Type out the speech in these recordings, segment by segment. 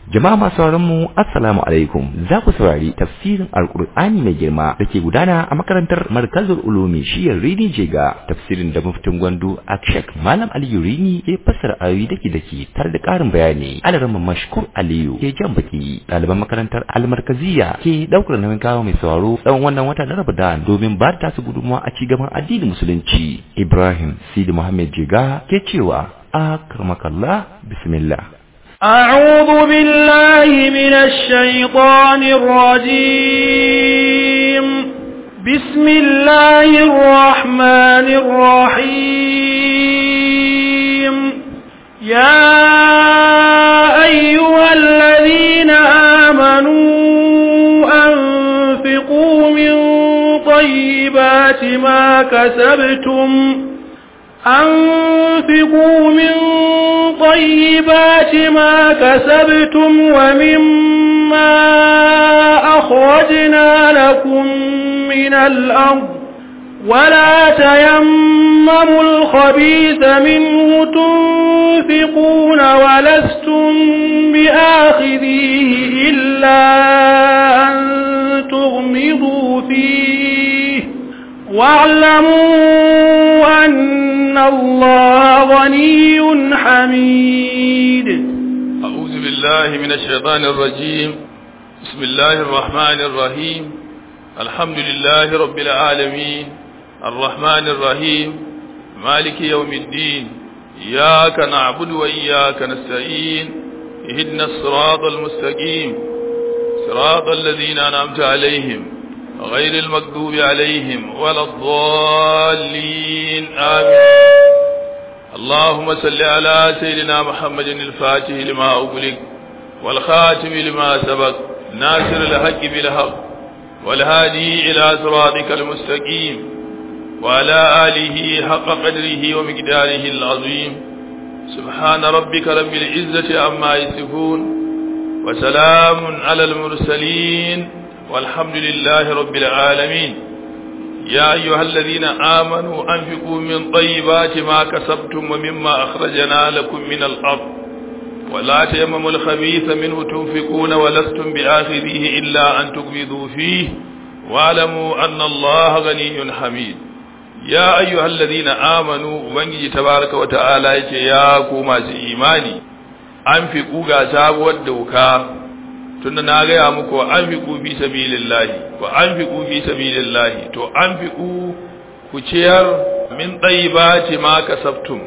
Jama'a masu sauraron mu assalamu alaikum za ku saurari tafsirin alkur'ani mai girma da ke gudana a makarantar markazul ulumi shiyar rini jega tafsirin da muftin gwandu akshak malam aliyu rini ya fassara ayoyi dake dake tare da karin bayani alaramma mashkur aliyu ke jan baki ɗaliban makarantar almarkaziya ke ɗaukar nauyin kawo mai sauraro tsawon wannan wata na ramadan domin ba da tasu gudunmawa a cigaban addinin musulunci ibrahim sidi muhammad jega ke cewa akramakallah bismillah أعوذ بالله من الشيطان الرجيم بسم الله الرحمن الرحيم يا أيها الذين آمنوا أنفقوا من طيبات ما كسبتم أنفقوا من طيبات ما كسبتم ومما أخرجنا لكم من الأرض ولا تيمموا الخبيث منه تنفقون ولستم بآخذيه إلا أن تغمضوا فيه واعلموا أن الله غني حميد أعوذ بالله من الشيطان الرجيم بسم الله الرحمن الرحيم الحمد لله رب العالمين الرحمن الرحيم مالك يوم الدين إياك نعبد وإياك نستعين اهدنا الصراط المستقيم صراط الذين أنعمت عليهم غير المكذوب عليهم ولا الضالين آمين اللهم صل على سيدنا محمد الفاتح لما أغلق والخاتم لما سبق ناصر الحق بالحق والهادي إلى صراطك المستقيم وعلى آله حق قدره ومقداره العظيم سبحان ربك رب العزة عما يصفون وسلام على المرسلين والحمد لله رب العالمين يا أيها الذين آمنوا أنفقوا من طيبات ما كسبتم ومما أخرجنا لكم من الأرض ولا تيمموا الخبيث منه تنفقون ولستم بآخذيه إلا أن تقبضوا فيه واعلموا أن الله غني حميد يا أيها الذين آمنوا وانجي تبارك وتعالى يا كوما إيماني أنفقوا غاساب والدوكا tunda na gaya muku wa an fiƙu fi sabilillahi wa an fiƙu fi sabilillahi to an fiƙu ku ciyar min ɗaibati ma kasabtum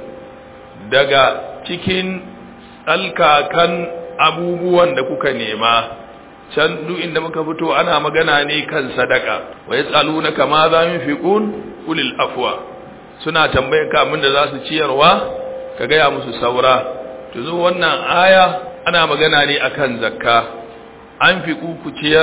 daga cikin tsalkakan abubuwan da kuka nema can duk inda muka fito ana magana ne kan sadaka wa yas'aluna kama za yunfiqun ulil afwa suna tambayar ka abin da za su ciyarwa ka gaya musu saura to zo wannan aya ana magana ne akan zakka an fi ciyar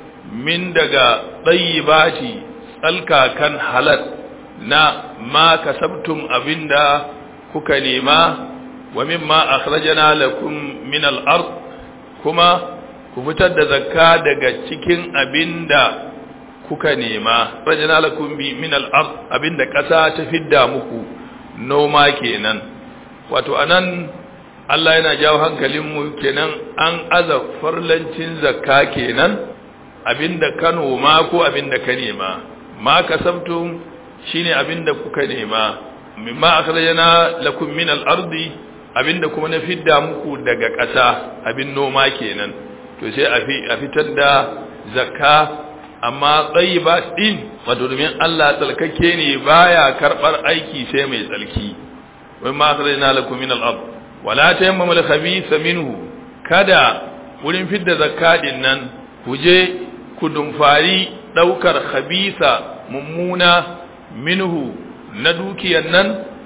min daga ɗayyibati tsalkakan halal na ma kasabtum abinda kuka nema wa mimma akhrajana lakum min al-ard kuma ku fitar da zakka daga cikin abinda kuka nema akhrajana lakum min al-ard abinda ƙasa ta fidda muku noma kenan wato anan Allah yana jawo hankalinmu kenan an aza farlancin zakka kenan abinda ka noma ko abinda ka nema ma kasabtum shine abinda kuka nema mimma akhrajana lakum min al-ardi abinda kuma na fidda muku daga ƙasa abin noma kenan to sai a fitar da zakka amma tsayiba din wato domin Allah tsalkake ne baya karbar aiki sai mai tsalki mimma akhrajana lakum min al-ardi wala tayammamul khabitha minhu kada wurin fidda zakadin nan ku je ku dumfari daukar khabitha mummuna minhu na dukiyar nan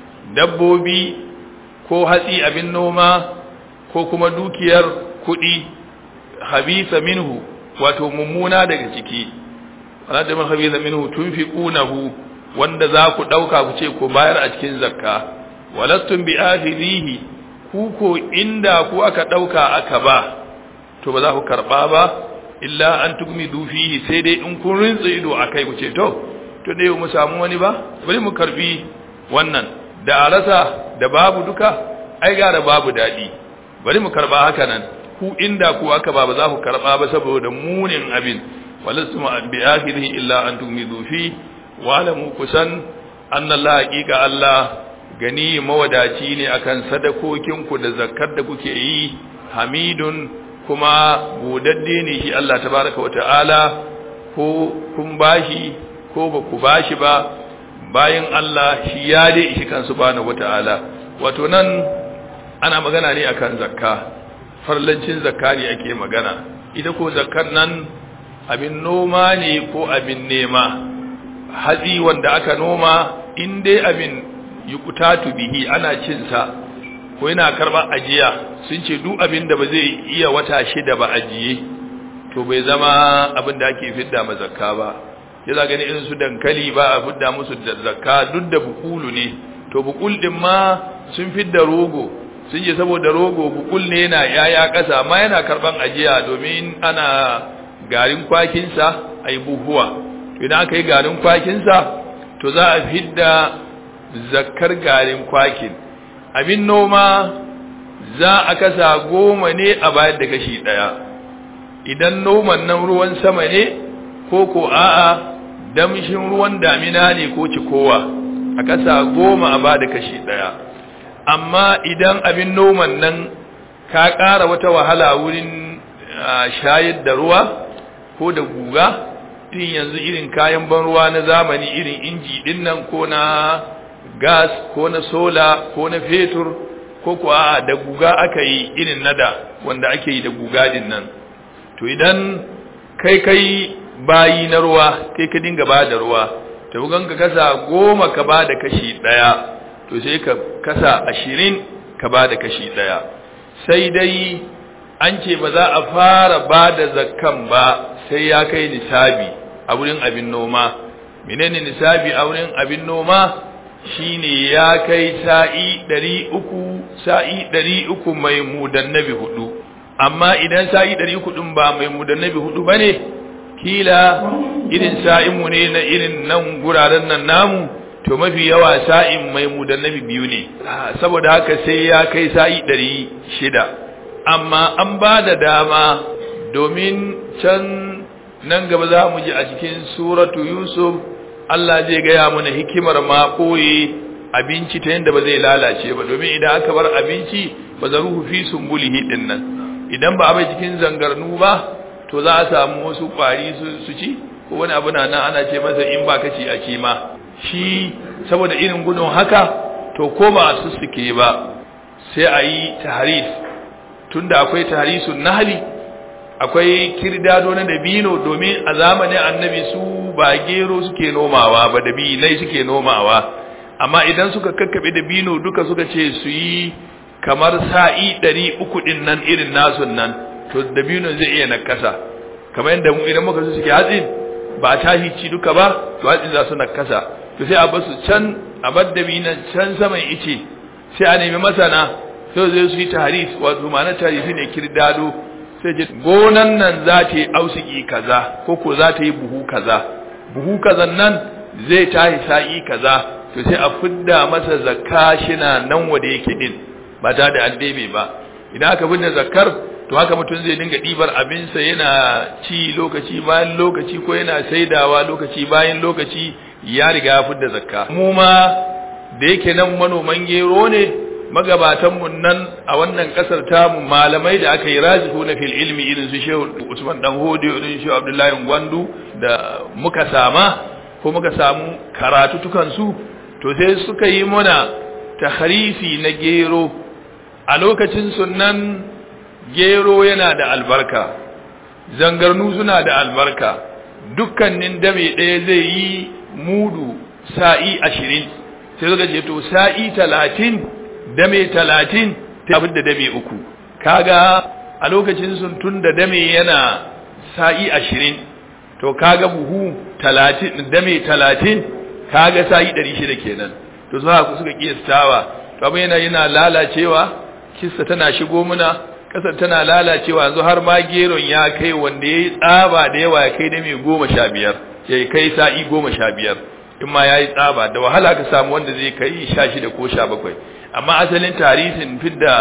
dabbobi ko hatsi abin noma ko kuma dukiyar kudi khabitha minhu wato mummuna daga ciki wala tayammamul khabitha minhu tunfiqunahu wanda za ku dauka ku ce ku bayar a cikin zakka walastum bi akhidhihi ku ko inda ku aka ɗauka aka ba to ba za ku karɓa ba illa an tugmi dufihi sai dai in kun rinsa ido a kai ku ce to to dai mu samu wani ba bari mu karbi wannan da a rasa da babu duka ai gara babu daɗi bari mu karba haka nan ku inda ku aka ba ba za ku karba ba saboda munin abin walastu bi akhirihi illa an tumidu fi wa alamu kusan anna Allah haqiqa Allah gani mawadaci ne akan sadakokin ku da zakkar da kuke yi hamidun kuma godadde ne shi Allah tabaraka wa ta'ala ko kun bashi ko ba ku bashi ba bayan Allah shi ya dai shi kan subhanahu wata'ala wato nan ana magana ne akan zakka farlancin zakka ne ake magana ita ko zakkar nan abin noma ne ko abin nema hatsi wanda aka noma in dai abin yukutatu bihi ana cin sa ko yana karba ajiya sun ce duk abin da ba zai iya wata shida ba ajiye to bai zama abin da ake fidda ma zakka ba ya za gani irin su dankali ba a fidda musu da zakka duk da bukulu ne to bukul din ma sun fidda rogo sun je saboda rogo bukul ne yana yaya kasa amma yana karban ajiya domin ana garin kwakinsa a yi buhuwa idan aka yi garin kwakinsa to za a fidda zakkar garin kwakin abin noma za a kasa goma ne a bayar da kashi ɗaya idan noman nan ruwan sama ne ko ko a'a damshin ruwan damina ne ko cikowa a kasa goma a bada kashi ɗaya amma idan abin noman nan ka ƙara wata wahala wurin shayar da ruwa ko da guga tun yanzu irin kayan ban ruwa na zamani irin inji ɗin nan ko na gas ko na sola ko na fetur ko kuwa da guga aka yi irin nada wanda ake yi da guga din nan to idan kai kai bayi na ruwa kai ka dinga ba da ruwa to bugan ka kasa goma ka ba da kashi daya to sai ka kasa ashirin ka ba da kashi daya sai dai an ce ba za a fara ba da zakkan ba sai ya kai nisabi a wurin abin noma menene nisabi a wurin abin noma shine ya kai sa'i ɗari uku sa'i ɗari uku mai mudannabi hudu amma idan sa'i ɗari uku ɗin ba mai mudannabi hudu ba ne kila irin sa'inmu ne na irin nan guraren nan namu to mafi yawa sa'in mai mudannabi biyu ne saboda haka sai ya kai sa'i ɗari shida amma an ba da dama domin can nan gaba za mu ji a cikin suratu yusuf Allah zai gaya mana hikimar ma koyi abinci ta yadda ba zai lalace ba domin idan aka bar abinci ba za ruhu fi sumbulihi din nan idan ba a bai cikin zangarnu ba to za a samu wasu kwari su ci ko wani abu na nan ana ce masa in ba ka ci a ci ma shi saboda irin gudun haka to ko ba a sussuke ba sai a yi tahris tunda akwai tahrisun nahli akwai kirdado na dabino domin a zamanin annabi su ba gero suke nomawa ba dabinai suke nomawa amma idan suka kakkabe dabino duka suka ce su yi kamar sa'i ɗari uku ɗin nan irin nasun nan to dabinon zai iya nakasa kamar yadda mu idan muka su suke hatsin ba a tashi ci duka ba to hatsin za su nakasa to sai a basu can a bar dabinan can saman ice sai a nemi masana sai zai su yi taharis wato ma'ana taharisi ne kirdado sai ce gonan nan za ta yi ausiki kaza ko ko za ta yi buhu kaza buhu kazan nan zai tahi sa'i kaza to sai a fidda masa zakka shina nan wanda yake din ba ta da addebe ba idan aka fidda zakkar to haka mutum zai dinga ɗibar abinsa yana ci lokaci bayan lokaci ko yana saidawa lokaci bayan lokaci ya riga ya fidda zakka mu ma da yake nan manoman gero ne magabatanmu nan a wannan kasar tamu malamai da aka yi rajihu na fil ilmi irin su shehu usman dan hodi irin shehu abdullahi gwandu da muka sama ko muka samu karatu tukansu to sai suka yi muna tahrisi na gero a lokacin sunan gero yana da albarka zangarnu suna da albarka dukkanin dame ɗaya zai yi mudu sa'i ashirin sai suka ce to sa'i talatin dame talatin ta da dame uku kaga a lokacin sun tun da dame yana sa'i ashirin to kaga buhu talatin dame talatin kaga sa'i ɗari shida kenan to su haka suka kiyastawa to abin yana yana lalacewa kissa tana shigo muna kasar tana lalacewa yanzu har ma geron ya kai wanda ya yi tsaba da yawa ya kai dame goma sha biyar ya kai sa'i goma sha biyar in ma ya yi tsaba da wahala ka samu wanda zai kai sha shida ko sha bakwai amma asalin tarihin fidda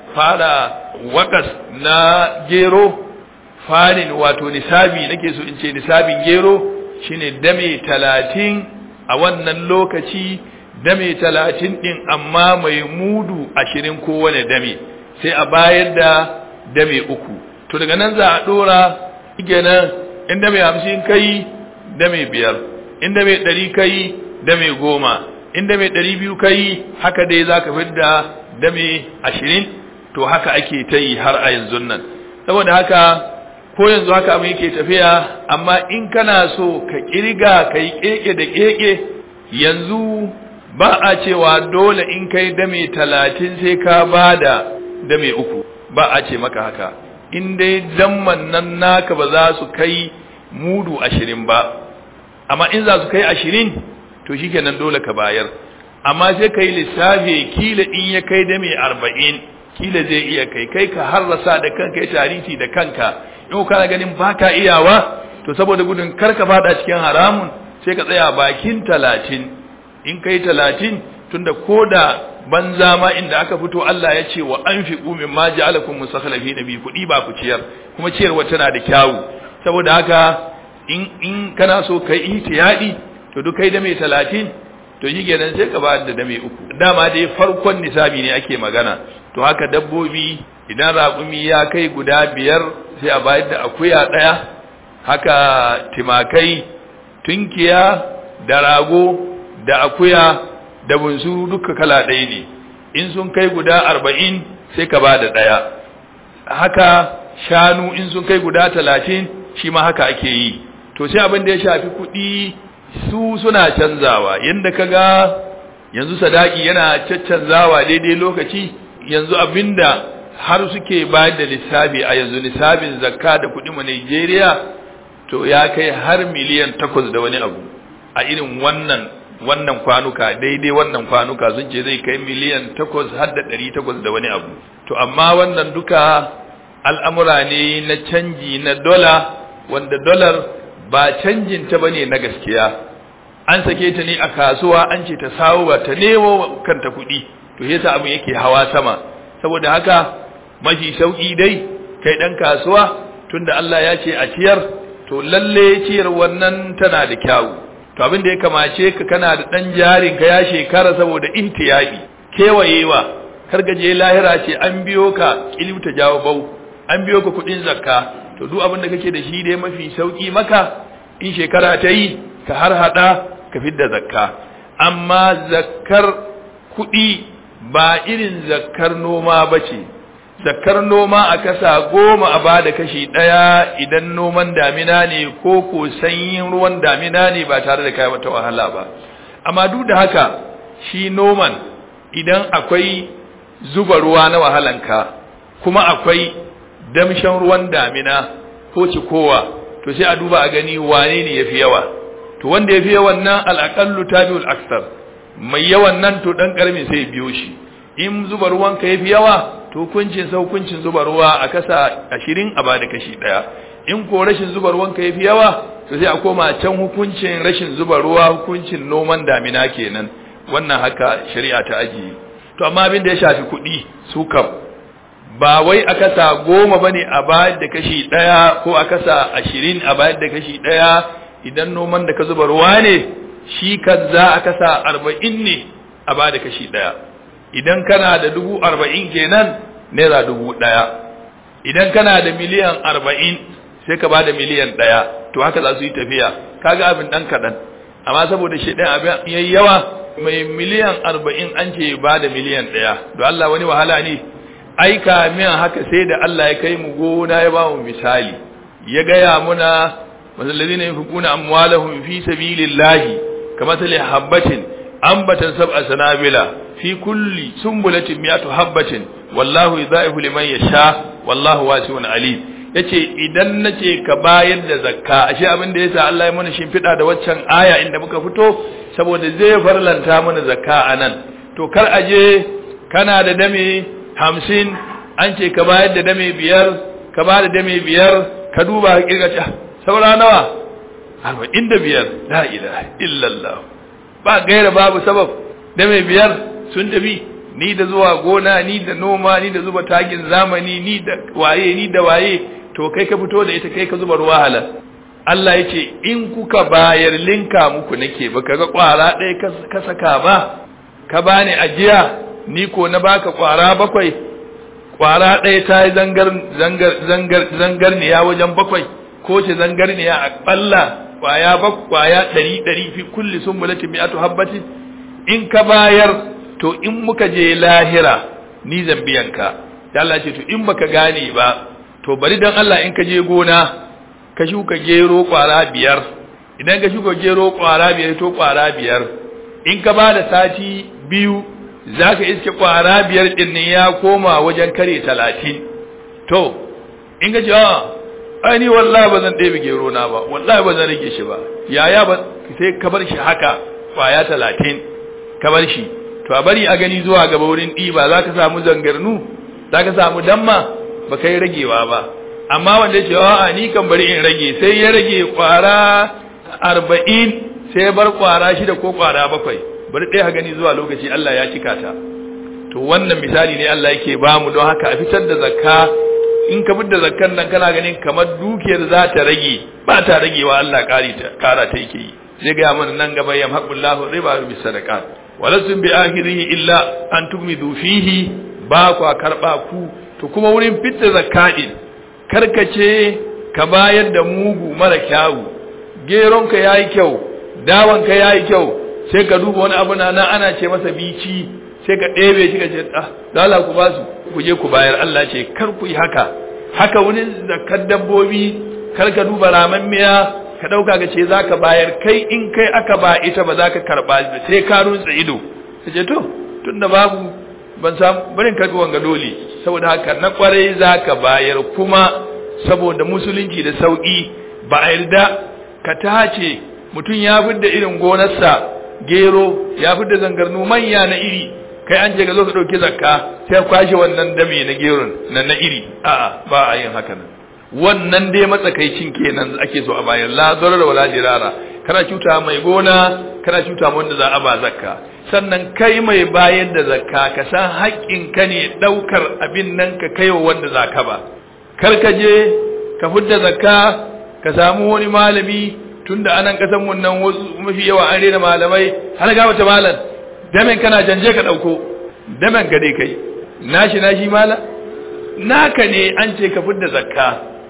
fara wakas na gero farin wato nisabi nake so in ce nisabin gero shine dame talatin a wannan lokaci dame talatin din amma mai mudu ashirin kowane dame sai a bayar da dame uku to daga nan za a dora kenan in dame hamsin kai dame biyar in dame ɗari kai dame goma in dame ɗari biyu kai haka dai za ka fidda dame ashirin to haka ake ta yi har a yanzu nan saboda haka ko yanzu haka abin yake tafiya amma in kana so ka kirga ka yi keke da keke yanzu ba a cewa dole in kai dame talatin sai ka ba da dame uku ba a ce maka haka in dai damman nan naka ba za su kai mudu ashirin ba amma in za su kai ashirin to shikenan dole ka bayar amma sai ka yi lissafi kila in ya kai dame arba'in kila zai iya kai kai ka harrasa da kanka ya tarihi da kanka in kana ganin baka iyawa to saboda gudun kar ka fada cikin haramun sai ka tsaya bakin talatin in kai talatin tunda koda banza ma inda aka fito Allah ya ce wa anfiqu mimma ja'alakum musakhlafin bi kudi ba ku ciyar kuma ciyarwa tana da kyawu saboda haka in in kana so kai ihtiyadi to duk kai da mai talatin to shi kenan sai ka ba da dame uku dama dai farkon nisabi ne ake magana to haka dabbobi idan raƙumi ya kai guda biyar sai a bayar da akuya ɗaya haka timakai tunkiya da rago da akuya da bunsu duka kala ɗaya ne in sun kai guda arba'in sai ka ba da ɗaya haka shanu in sun kai guda talatin shi ma haka ake yi to sai abin da ya shafi kuɗi su suna canzawa yadda ka ga yanzu sadaki yana caccanzawa daidai lokaci yanzu abinda har suke bayar da lissafi a yanzu lissafin zakka da kuɗi mu Najeriya to ya kai har miliyan takwas da wani abu a irin wannan wannan kwanuka daidai wannan kwanuka sun ce zai kai miliyan takwas har da ɗari takwas da wani abu to amma wannan duka al'amura ne na canji na dola wanda dolar ba canjin ta bane na gaskiya an sake ta ne a kasuwa an ce ta sawo ba ta nemo kanta kuɗi to yasa abin yake hawa sama saboda haka mafi sauki dai kai dan kasuwa tunda Allah ya ce a ciyar to lalle ciyar wannan tana da kyawu to abin da ya kamace ka kana da dan jarin ka ya shekara saboda ihtiyabi kewayewa kar gaje lahira ce an biyo ka ta jawo bau an biyo ka kuɗin zakka to duk abin da kake da shi dai mafi sauki maka in shekara ta yi ka har hada ka fidda zakka amma zakkar kuɗi ba irin zakkar noma bace zakkar noma a kasa goma a bada kashi ɗaya idan noman damina ne ko ko sanyin ruwan damina ne ba tare da kai wata wahala ba amma duk da haka shi noman idan akwai zuba ruwa na wahalanka kuma akwai damshan ruwan damina ko cikowa to sai a duba a gani wane ne yafi yawa to wanda yafi yawan nan al-aqallu tabi'ul aksar mai yawan nan to dan karmi sai biyo shi in zuba ruwan ka yafi yawa to hukuncin sa hukuncin zuba ruwa a kasa 20 a bada kashi daya in ko rashin zuba ruwan ka yafi yawa to sai a koma can hukuncin rashin zuba ruwa hukuncin noman damina kenan wannan haka shari'a ta ajiye to amma abin da ya shafi kuɗi su kam ba wai a kasa goma ba ne a bayar da kashi ɗaya ko a kasa ashirin a bayar da kashi ɗaya idan noman da ka zuba ruwa ne shi kan za a kasa arba'in ne a ba da kashi ɗaya idan kana da dubu arba'in kenan naira dubu ɗaya idan kana da miliyan arba'in sai ka ba da miliyan ɗaya to haka za su yi tafiya kaga abin ɗan kaɗan amma saboda shi ɗan abin yayi yawa mai miliyan arba'in an ce ba da miliyan ɗaya don Allah wani wahala ne aika min haka sai da Allah ya kai mu gona ya ba mu misali ya gaya muna masallazina yunfiquna amwalahum fi sabilillahi kamathali habatin ambatan sab'a sanabila fi kulli sumbulatin mi'atu habatin wallahu yudha'ifu liman yasha wallahu wasi'un alim yace idan nace ka bayar da zakka ashe abin da yasa Allah ya mana shimfida da waccan aya inda muka fito saboda zai farlanta mana zakka anan to kar aje kana da dame hamsin an ce ka bayar da dame biyar ka ba da dame biyar ka duba ka kirga saura nawa arba'in da biyar la ilaha illallah ba gaira babu sabab dame biyar sun tafi ni da zuwa gona ni da noma ni da zuba takin zamani ni da waye ni da waye to kai ka fito da ita kai ka zuba ruwa halal Allah ya ce in kuka bayar linka muku nake ba ka ga kwara ɗaya ka saka ba ka bani ajiya ni ko na baka kwara bakwai kwara ɗaya ta yi zangar zangar zangar zangarniya wajen bakwai ko ce zangarniya a ɓalla kwaya bak kwaya ɗari ɗari fi kulli sumbulati mi'atu habbati in ka bayar to in muka je lahira ni zan biyan ka Allah ce to in baka gane ba to bari dan Allah in ka je gona ka shuka gero kwara biyar idan ka shuka gero kwara biyar to kwara biyar in ka ba da sati biyu za ka iske kwara biyar ɗin ne ya koma wajen kare talatin to in ka ce a ai ni wallahi ba zan ɗebe gero na ba wallahi ba zan rage shi ba yaya ba sai ka bar shi haka kwaya talatin ka bar shi to a bari a gani zuwa gaba wurin ɗiba za ka samu zangarnu za ka samu damma ba kai ragewa ba amma wanda ya ce a'a ni kan bari in rage sai ya rage kwara arba'in sai ya bar kwara shida ko kwara bakwai bari ɗaya gani zuwa lokaci Allah ya cika ta to wannan misali ne Allah yake ba mu don haka a fitar da zakka in ka fitar da zakkan nan kana ganin kamar dukiyar za ta rage ba ta ragewa Allah ƙari ta ƙara ta yake yi zai ga mana nan gaba yam haqqullahu riba bi sadaqat walasum bi akhirihi illa an tugmidu fihi ba ku karba ku to kuma wurin fitar zakka din karkace ka bayar da mugu mara kyawu geronka yayi kyau dawanka yayi kyau sai ka duba wani abu na ana ce masa bici sai ka ɗebe shi ka ce ah da Allah ku ba su ku je ku bayar Allah ce kar ku yi haka haka wani zakar dabbobi kar ka duba raman miya ka ɗauka ka ce zaka bayar kai in kai aka ba ita ba za ka karɓa sai ka rutsa ido ka ce to tunda babu ban samu barin karɓi wanga dole saboda haka na kwarai zaka bayar kuma saboda musulunci da sauki ba a yarda ka tace mutum ya fidda irin gonarsa gero ya fi da zangarnu manya na iri kai an je ga zo ka dauki zakka sai kwashe wannan dame na geron nan na iri a'a ba a yin haka nan wannan dai matsakaicin kenan ake so a bayan la zarar wala dirara kana cuta mai gona kana cuta wanda za a ba zakka sannan kai mai bayar da zakka ka san haƙƙin ka ne daukar abin nan ka kaiwa wanda zaka ba kar ka je ka fidda zakka ka samu wani malami tunda anan kasan mun nan wasu mafi yawa an rena malamai har ga wata malam damen kana janje ka dauko damen ka dai kai nashi nashi mala naka ne an ce ka fitar zakka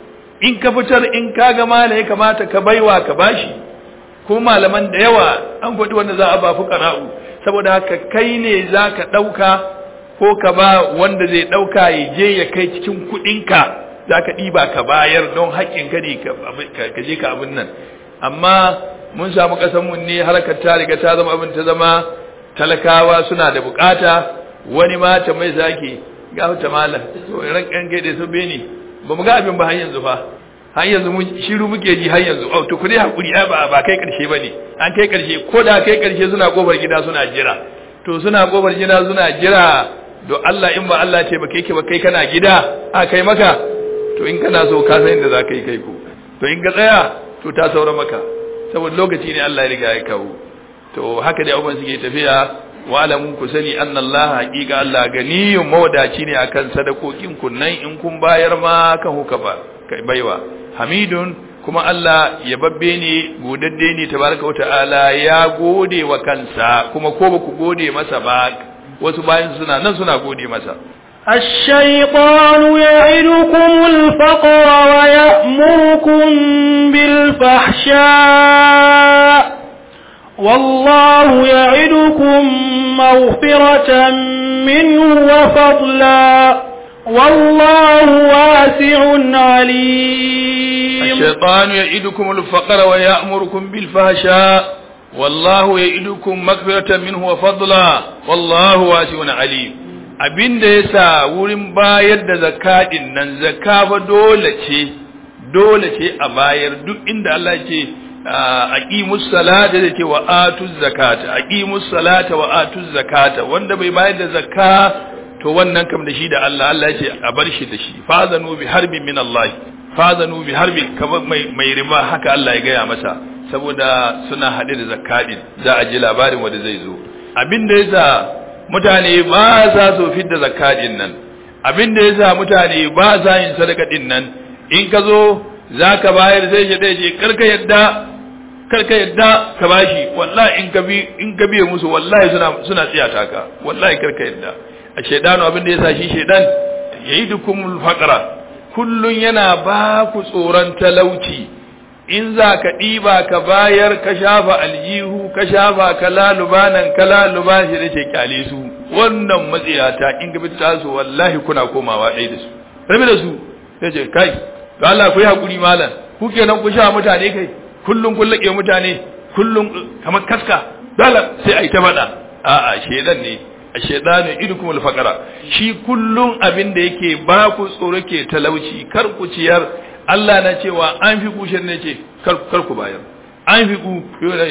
in ka fitar in ka ga mala ya kamata ka baiwa ka bashi ko malaman da yawa an gwadi wanda za a ba fuqara'u saboda haka kai ne zaka dauka ko ka ba wanda zai dauka ya je ya kai cikin kudinka zaka diba ka bayar don haƙƙin ka ne ka je ka abin nan amma mun samu mu ne harkar ta riga ta zama abin ta zama talakawa suna da bukata wani mata mai zaki ga ta mala to ran kan gaide su bene ba mu ga abin ba har yanzu fa har yanzu mun shiru muke ji har yanzu oh to ku dai hakuri ba ba kai karshe bane an kai karshe ko da kai karshe suna kofar gida suna jira to suna kofar gida suna jira do Allah in ba Allah ce ba kai ke ba kai kana gida a kai maka to in kana so ka san inda za ka yi kai ko to in ka tsaya to ta saura maka saboda lokaci ne Allah ya riga ya kawo to haka dai abubuwan suke tafiya wa alamun ku sani annallaha haqiqa Allah ganiyun mawadaci ne akan sadakokin kun nan in kun bayar ma kan huka ba kai baiwa hamidun kuma Allah ya babbe ne godadde ne tabaraka wa ta'ala ya gode wa kansa kuma ko ba ku gode masa ba wasu bayan suna nan suna gode masa الشيطان يعدكم الفقر ويأمركم بالفحشاء والله يعدكم مغفرة منه وفضلا والله واسع عليم الشيطان يعدكم الفقر ويأمركم بالفحشاء والله يعدكم مغفرة منه وفضلا والله واسع عليم abin da ya sa wurin bayar da zakadin nan zakka fa dole ce dole ce a bayar duk inda Allah ce aqimus salata da ce wa atuz zakata aqimus salata wa atuz zakata wanda bai bayar da zakka to wannan kam da shi da Allah Allah ya ce a bar shi da shi fazanu bi harbin min Allah fazanu bi harbin kamar mai mai riba haka Allah ya gaya masa saboda suna hade da zakadin za a ji labarin wanda zai zo abin da yasa mutane ba sa so fidda zakka din nan abin da yasa mutane ba sa yin sadaka din nan in ka zo zaka bayar sai shi dai je karka yadda karka yadda ka bashi wallahi in ka bi in ka biye musu wallahi suna suna tsiyata ka wallahi karka yadda a shedanu abin da yasa shi shedan yayidukumul faqra kullun yana ba ku tsoron talauci in za ka ɗiba ka bayar ka shafa aljihu ka shafa ka laluba nan ka laluba shi da ce kyale su wannan matsiyata in gabi ta su wallahi kuna komawa ɗaya da su rabi da su sai ce kai to Allah ku yi hakuri malam ku kenan ku sha mutane kai kullum kun laƙe mutane kullum kamar kaska dole sai a yi ta faɗa a'a shedan ne a shedanu idukumul faqara shi kullum abin da yake ba ku tsoro ke talauci kar ku ciyar Allah na cewa an fi ku ne ce kar ku bayar an fi ku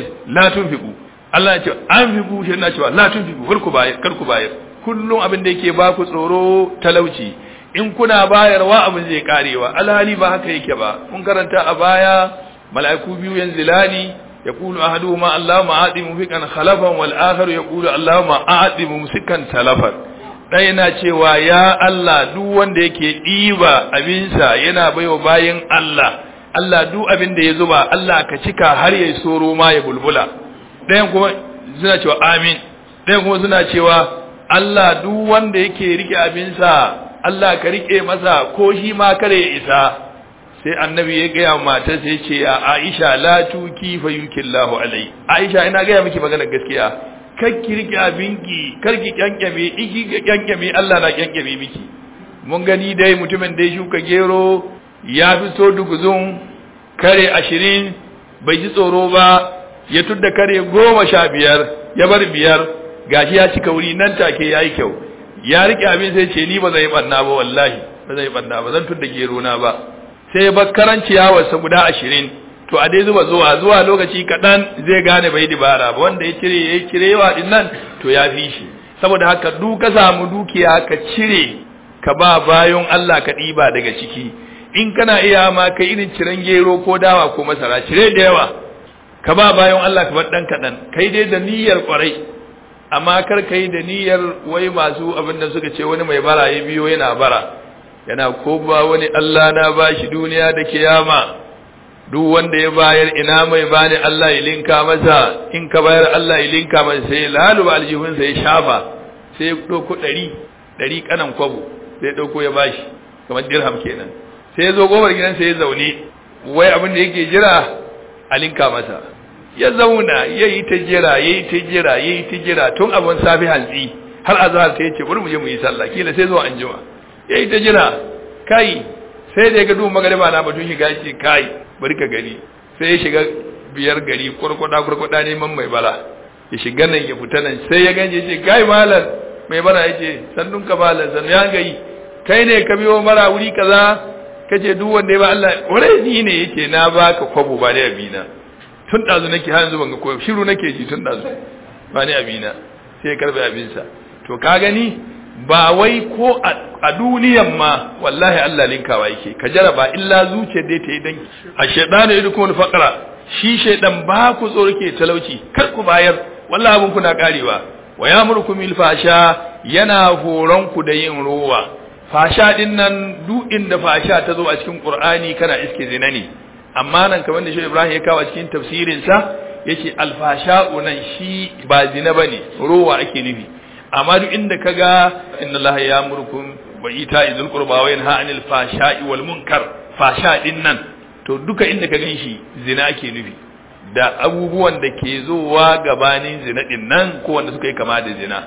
la tun fi ku Allah na cewa an fi ku na cewa la tun fi ku kar ku bayar kar ku bayar kullum abin da yake ba ku tsoro talauci in kuna bayarwa abin zai karewa alhali ba haka yake ba mun karanta a baya mala'iku biyu yanzilani يقول أحدهما اللهم أعطي مفكا خلفا والآخر يقول اللهم أعطي ممسكا تلفا ɗaya yana cewa ya Allah duk wanda yake ɗiba abinsa yana baiwa bayan Allah Allah duk abin da ya zuba Allah ka cika har ya soro ma ya bulbula ɗayan kuma suna cewa amin ɗayan kuma suna cewa Allah duk wanda yake rike abinsa Allah ka rike masa ko shi ma kare ya isa sai annabi ya gaya mata sai ce a Aisha la tuki fa yukillahu alai Aisha ina gaya miki magana gaskiya kar ki rike abinki kar ki kyankyame iki ki kyankyame Allah na kyankyame miki mun gani dai mutumin da ya shuka gero ya fi so duguzun kare ashirin bai ji tsoro ba ya tudda kare goma sha biyar ya bar biyar gashi ya cika wuri nan take ya yi kyau ya rike abin sai ce ni ba zai banna ba wallahi ba zai banna ba zan tudda gero na ba sai ya bar karan ciyawarsa guda ashirin to a dai zuba zuwa zuwa lokaci kaɗan zai gane bai dibara ba wanda ya cire ya cire yawa din nan to ya fi shi saboda haka duk ka samu dukiya ka cire ka ba bayan Allah ka ɗiba daga ciki in kana iya ma kai irin ciren gero ko dawa ko masara cire da yawa ka ba bayan Allah ka bar ɗan kaɗan kai dai da niyyar ƙwarai amma kar kai da niyyar wai masu abin da suka ce wani mai bara ya biyo yana bara yana ko ba wani Allah na bashi duniya da kiyama duk wanda ya bayar ina mai bani Allah ya linka masa in ka bayar Allah ya linka masa sai laluba aljihun sai ya shafa sai ya dauko ɗari ɗari kanan kwabo sai ya dauko ya bashi kamar dirham kenan sai ya zo gobar gidan sai ya zaune wai abin da yake jira a linka masa ya zauna ya yi ta jira ya yi ta jira ya yi ta jira tun abin safi hantsi har azhar sai ya ce bari mu je mu yi sallah kila sai zuwa anjima ya yi ta jira kai sai da ya ga duhun magariba na batun shiga ce kai bari ka gani sai ya shiga biyar gari kwarkwada kwarkwada neman mai bala ya shiga nan ya fita nan sai ya ganje ce kai malam mai bala ya ce sannun ka malam sannu ya gayi kai ne ka biyo mara wuri kaza ka ce duk wanda ya ba Allah ware ni ne yake na baka kwabo ba da abina tun dazu nake har yanzu ban ga koyo shiru nake ji tun dazu ba ni abina sai ya karbe abinsa to ka gani ba wai ko a duniyan ma wallahi Allah linkawa yake ka jaraba illa zuciyar dai ta yi danki a shaidanu ya dukkan faqra shi shaidan ba ku tsoro ke talauci kar ku bayar wallahi abun kuna karewa wa yamurkum bil fasha yana horon ku da yin ruwa fasha din nan duk inda fasha ta zo a cikin qur'ani kana iske zina ne amma nan kamar da shi Ibrahim ya kawo cikin tafsirin sa yace alfasha'u nan shi ba zina bane ruwa ake nufi amma duk inda kaga inna allaha ya'murukum wa ita'i dhil qurba wa yanha 'anil fahsha'i wal munkar fasha din nan to duka inda ka ganshi zina ake nufi da abubuwan da ke zowa gabanin zina din nan ko wanda suka yi kama da zina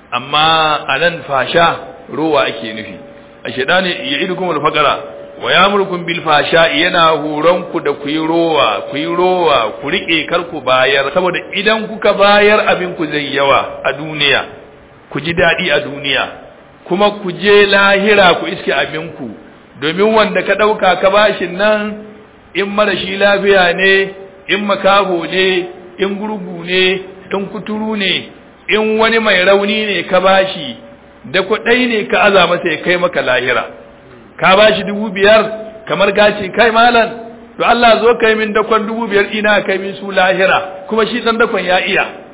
amma anan fasha ruwa ake nufi a shedani ya'idukum al faqara wa ya'murukum bil fasha yana horon ku da ku yi rowa ku yi rowa ku rike kar ku bayar saboda idan kuka bayar abin ku zai yawa a duniya ku ji daɗi a duniya kuma ku je lahira ku iske abinku domin wanda ka ɗauka ka bashin nan in mara shi lafiya ne in makaho ne in gurgu ne in kuturu ne in wani mai rauni ne ka bashi da kuɗai ne ka aza masa ya kai maka lahira ka bashi dubu biyar kamar gace kai malam to Allah zo kai min dakon dubu biyar ina kai min su lahira kuma shi dan dakon ya iya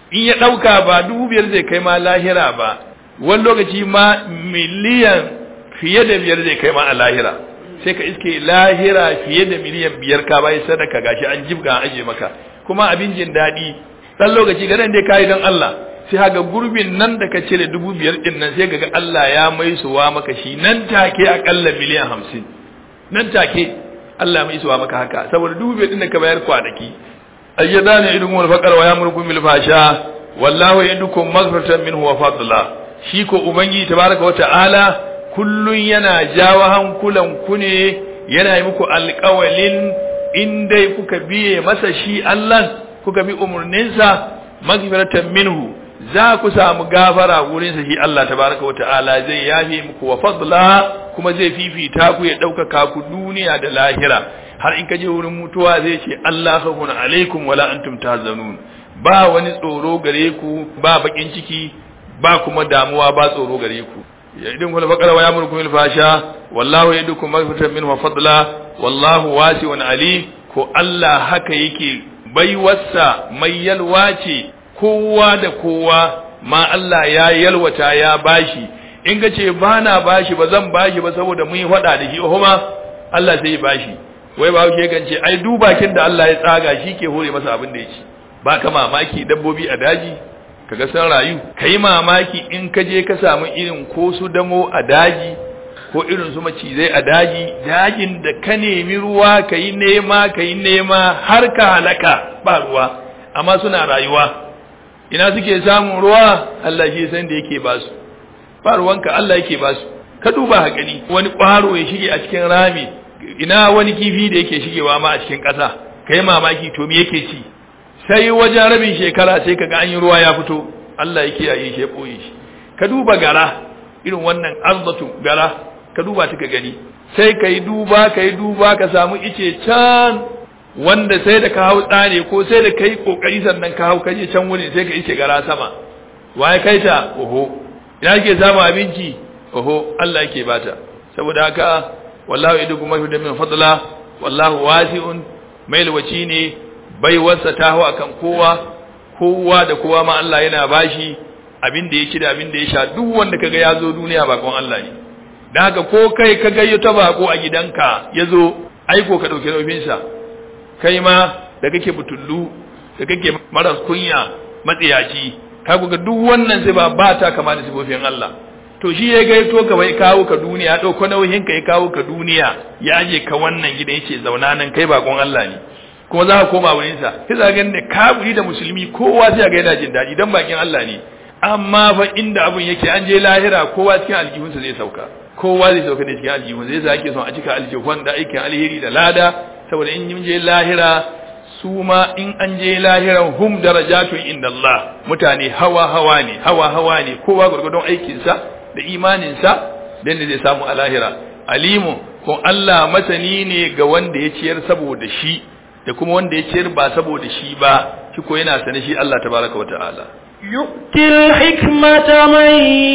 in ya ɗauka ba dubu biyar zai kai ma lahira ba wani lokaci ma miliyan fiye da biyar zai kai ma a lahira sai ka iske lahira fiye da miliyan biyar ka bayi sadaka gashi an jibga an aje maka kuma abin jin daɗi ɗan lokaci ga nan dai kayi don Allah sai haga gurbin nan da ka cire dubu biyar ɗin nan sai ga Allah ya mai suwa maka shi nan take akalla miliyan hamsin nan take Allah mai suwa maka haka saboda dubu biyar ɗin da ka bayar kwanaki ayyada ne idun wal faqar wa yamrukum bil fasha wallahu yadukum maghfiratan minhu wa fadla shi ko ubangiji tabaraka wa ta'ala kullun yana jawo hankulan ku ne yana yi muku alƙawalin in dai kuka biye masa shi Allah kuka bi umurninsa maghfiratan minhu za ku samu gafara wurinsa shi Allah tabaraka wa ta'ala zai yafe muku wa fadla kuma zai fifita ku ya ɗaukaka ku duniya da lahira har in ka je wurin mutuwa zai ce Allah khafun alaikum wala antum tahzanun ba wani tsoro gare ku ba bakin ciki ba kuma damuwa ba tsoro gare ku ya idin kula bakara wa yamurku bil fasha wallahu yadukum maghfiratan minhu wa fadla wallahu wasi'un alim ko Allah haka yake baiwarsa mai yalwa ce kowa da kowa ma Allah ya yalwata ya bashi in ka ce ba na bashi ba zan bashi ba saboda mun yi faɗa da shi kuma Allah sai ya bashi wai ba ke gance ai dubakin da Allah ya tsaga shi ke hore masa abin da ya ci ba ka mamaki dabbobi a daji kaga san rayu kai mamaki in ka je ka samu irin ko su damo a daji ko irin su macizai a daji dajin da ka nemi ruwa ka yi nema ka yi nema har ka halaka ba ruwa amma suna rayuwa ina suke samun ruwa Allah shi san da yake ba su ba ruwanka Allah yake ba su ka duba hakani wani ƙwaro ya shige a cikin rami ina wani kifi da yake shigewa ma a cikin ƙasa kai mamaki to me yake ci sai wajen rabin shekara sai kaga an yi ruwa ya fito Allah ya kiyaye shi ya boye shi ka duba gara irin wannan arzatu gara ka duba ta ka gani sai ka yi duba ka yi duba ka samu ice can wanda sai da ka hau tsane ko sai da ka yi kokari sannan ka hau kaje can wurin sai ka ice gara sama waye kai ta oho ina ke samu abinci oho Allah yake bata saboda haka wallahu idukum mafi min fadla wallahu wasi'un mai alwaci ne baiwarsa ta hau akan kowa kowa da kowa ma Allah yana bashi abin da ya ci da abin da ya sha duk wanda kaga ya zo duniya bakon Allah ne da haka ko kai ka gayyo ta bako a gidanka ya zo aiko ka ɗauki naufinsa kai ma da kake butullu da kake maras kunya matsiyaci ka ga duk wannan sai ba ba ta kama da sifofin Allah to shi ya gaito ka bai kawo ka duniya ya ɗauko nauyin ka ya kawo ka duniya ya aje ka wannan gidan yace zauna nan kai bakon Allah ne kuma za ka koma wurin sa sai za ga ne kaburi da musulmi kowa sai ga yana jin daɗi dan bakin Allah ne amma fa inda abun yake an je lahira kowa cikin aljihunsa zai sauka kowa zai sauka da cikin aljihun zai sa ake son a cika aljihun da aikin alheri da lada saboda in yin je lahira su ma in an je lahiran hum darajatun inda Allah mutane hawa hawa ne hawa hawa ne kowa gurgurdon aikinsa da imaninsa da zai samu a lahira alimu ko Allah masani ne ga wanda ya ciyar saboda shi da kuma wanda ya ciyar ba saboda shi ba shi ko yana sane shi Allah tabaraka wa ta'ala يؤتي الحكمة من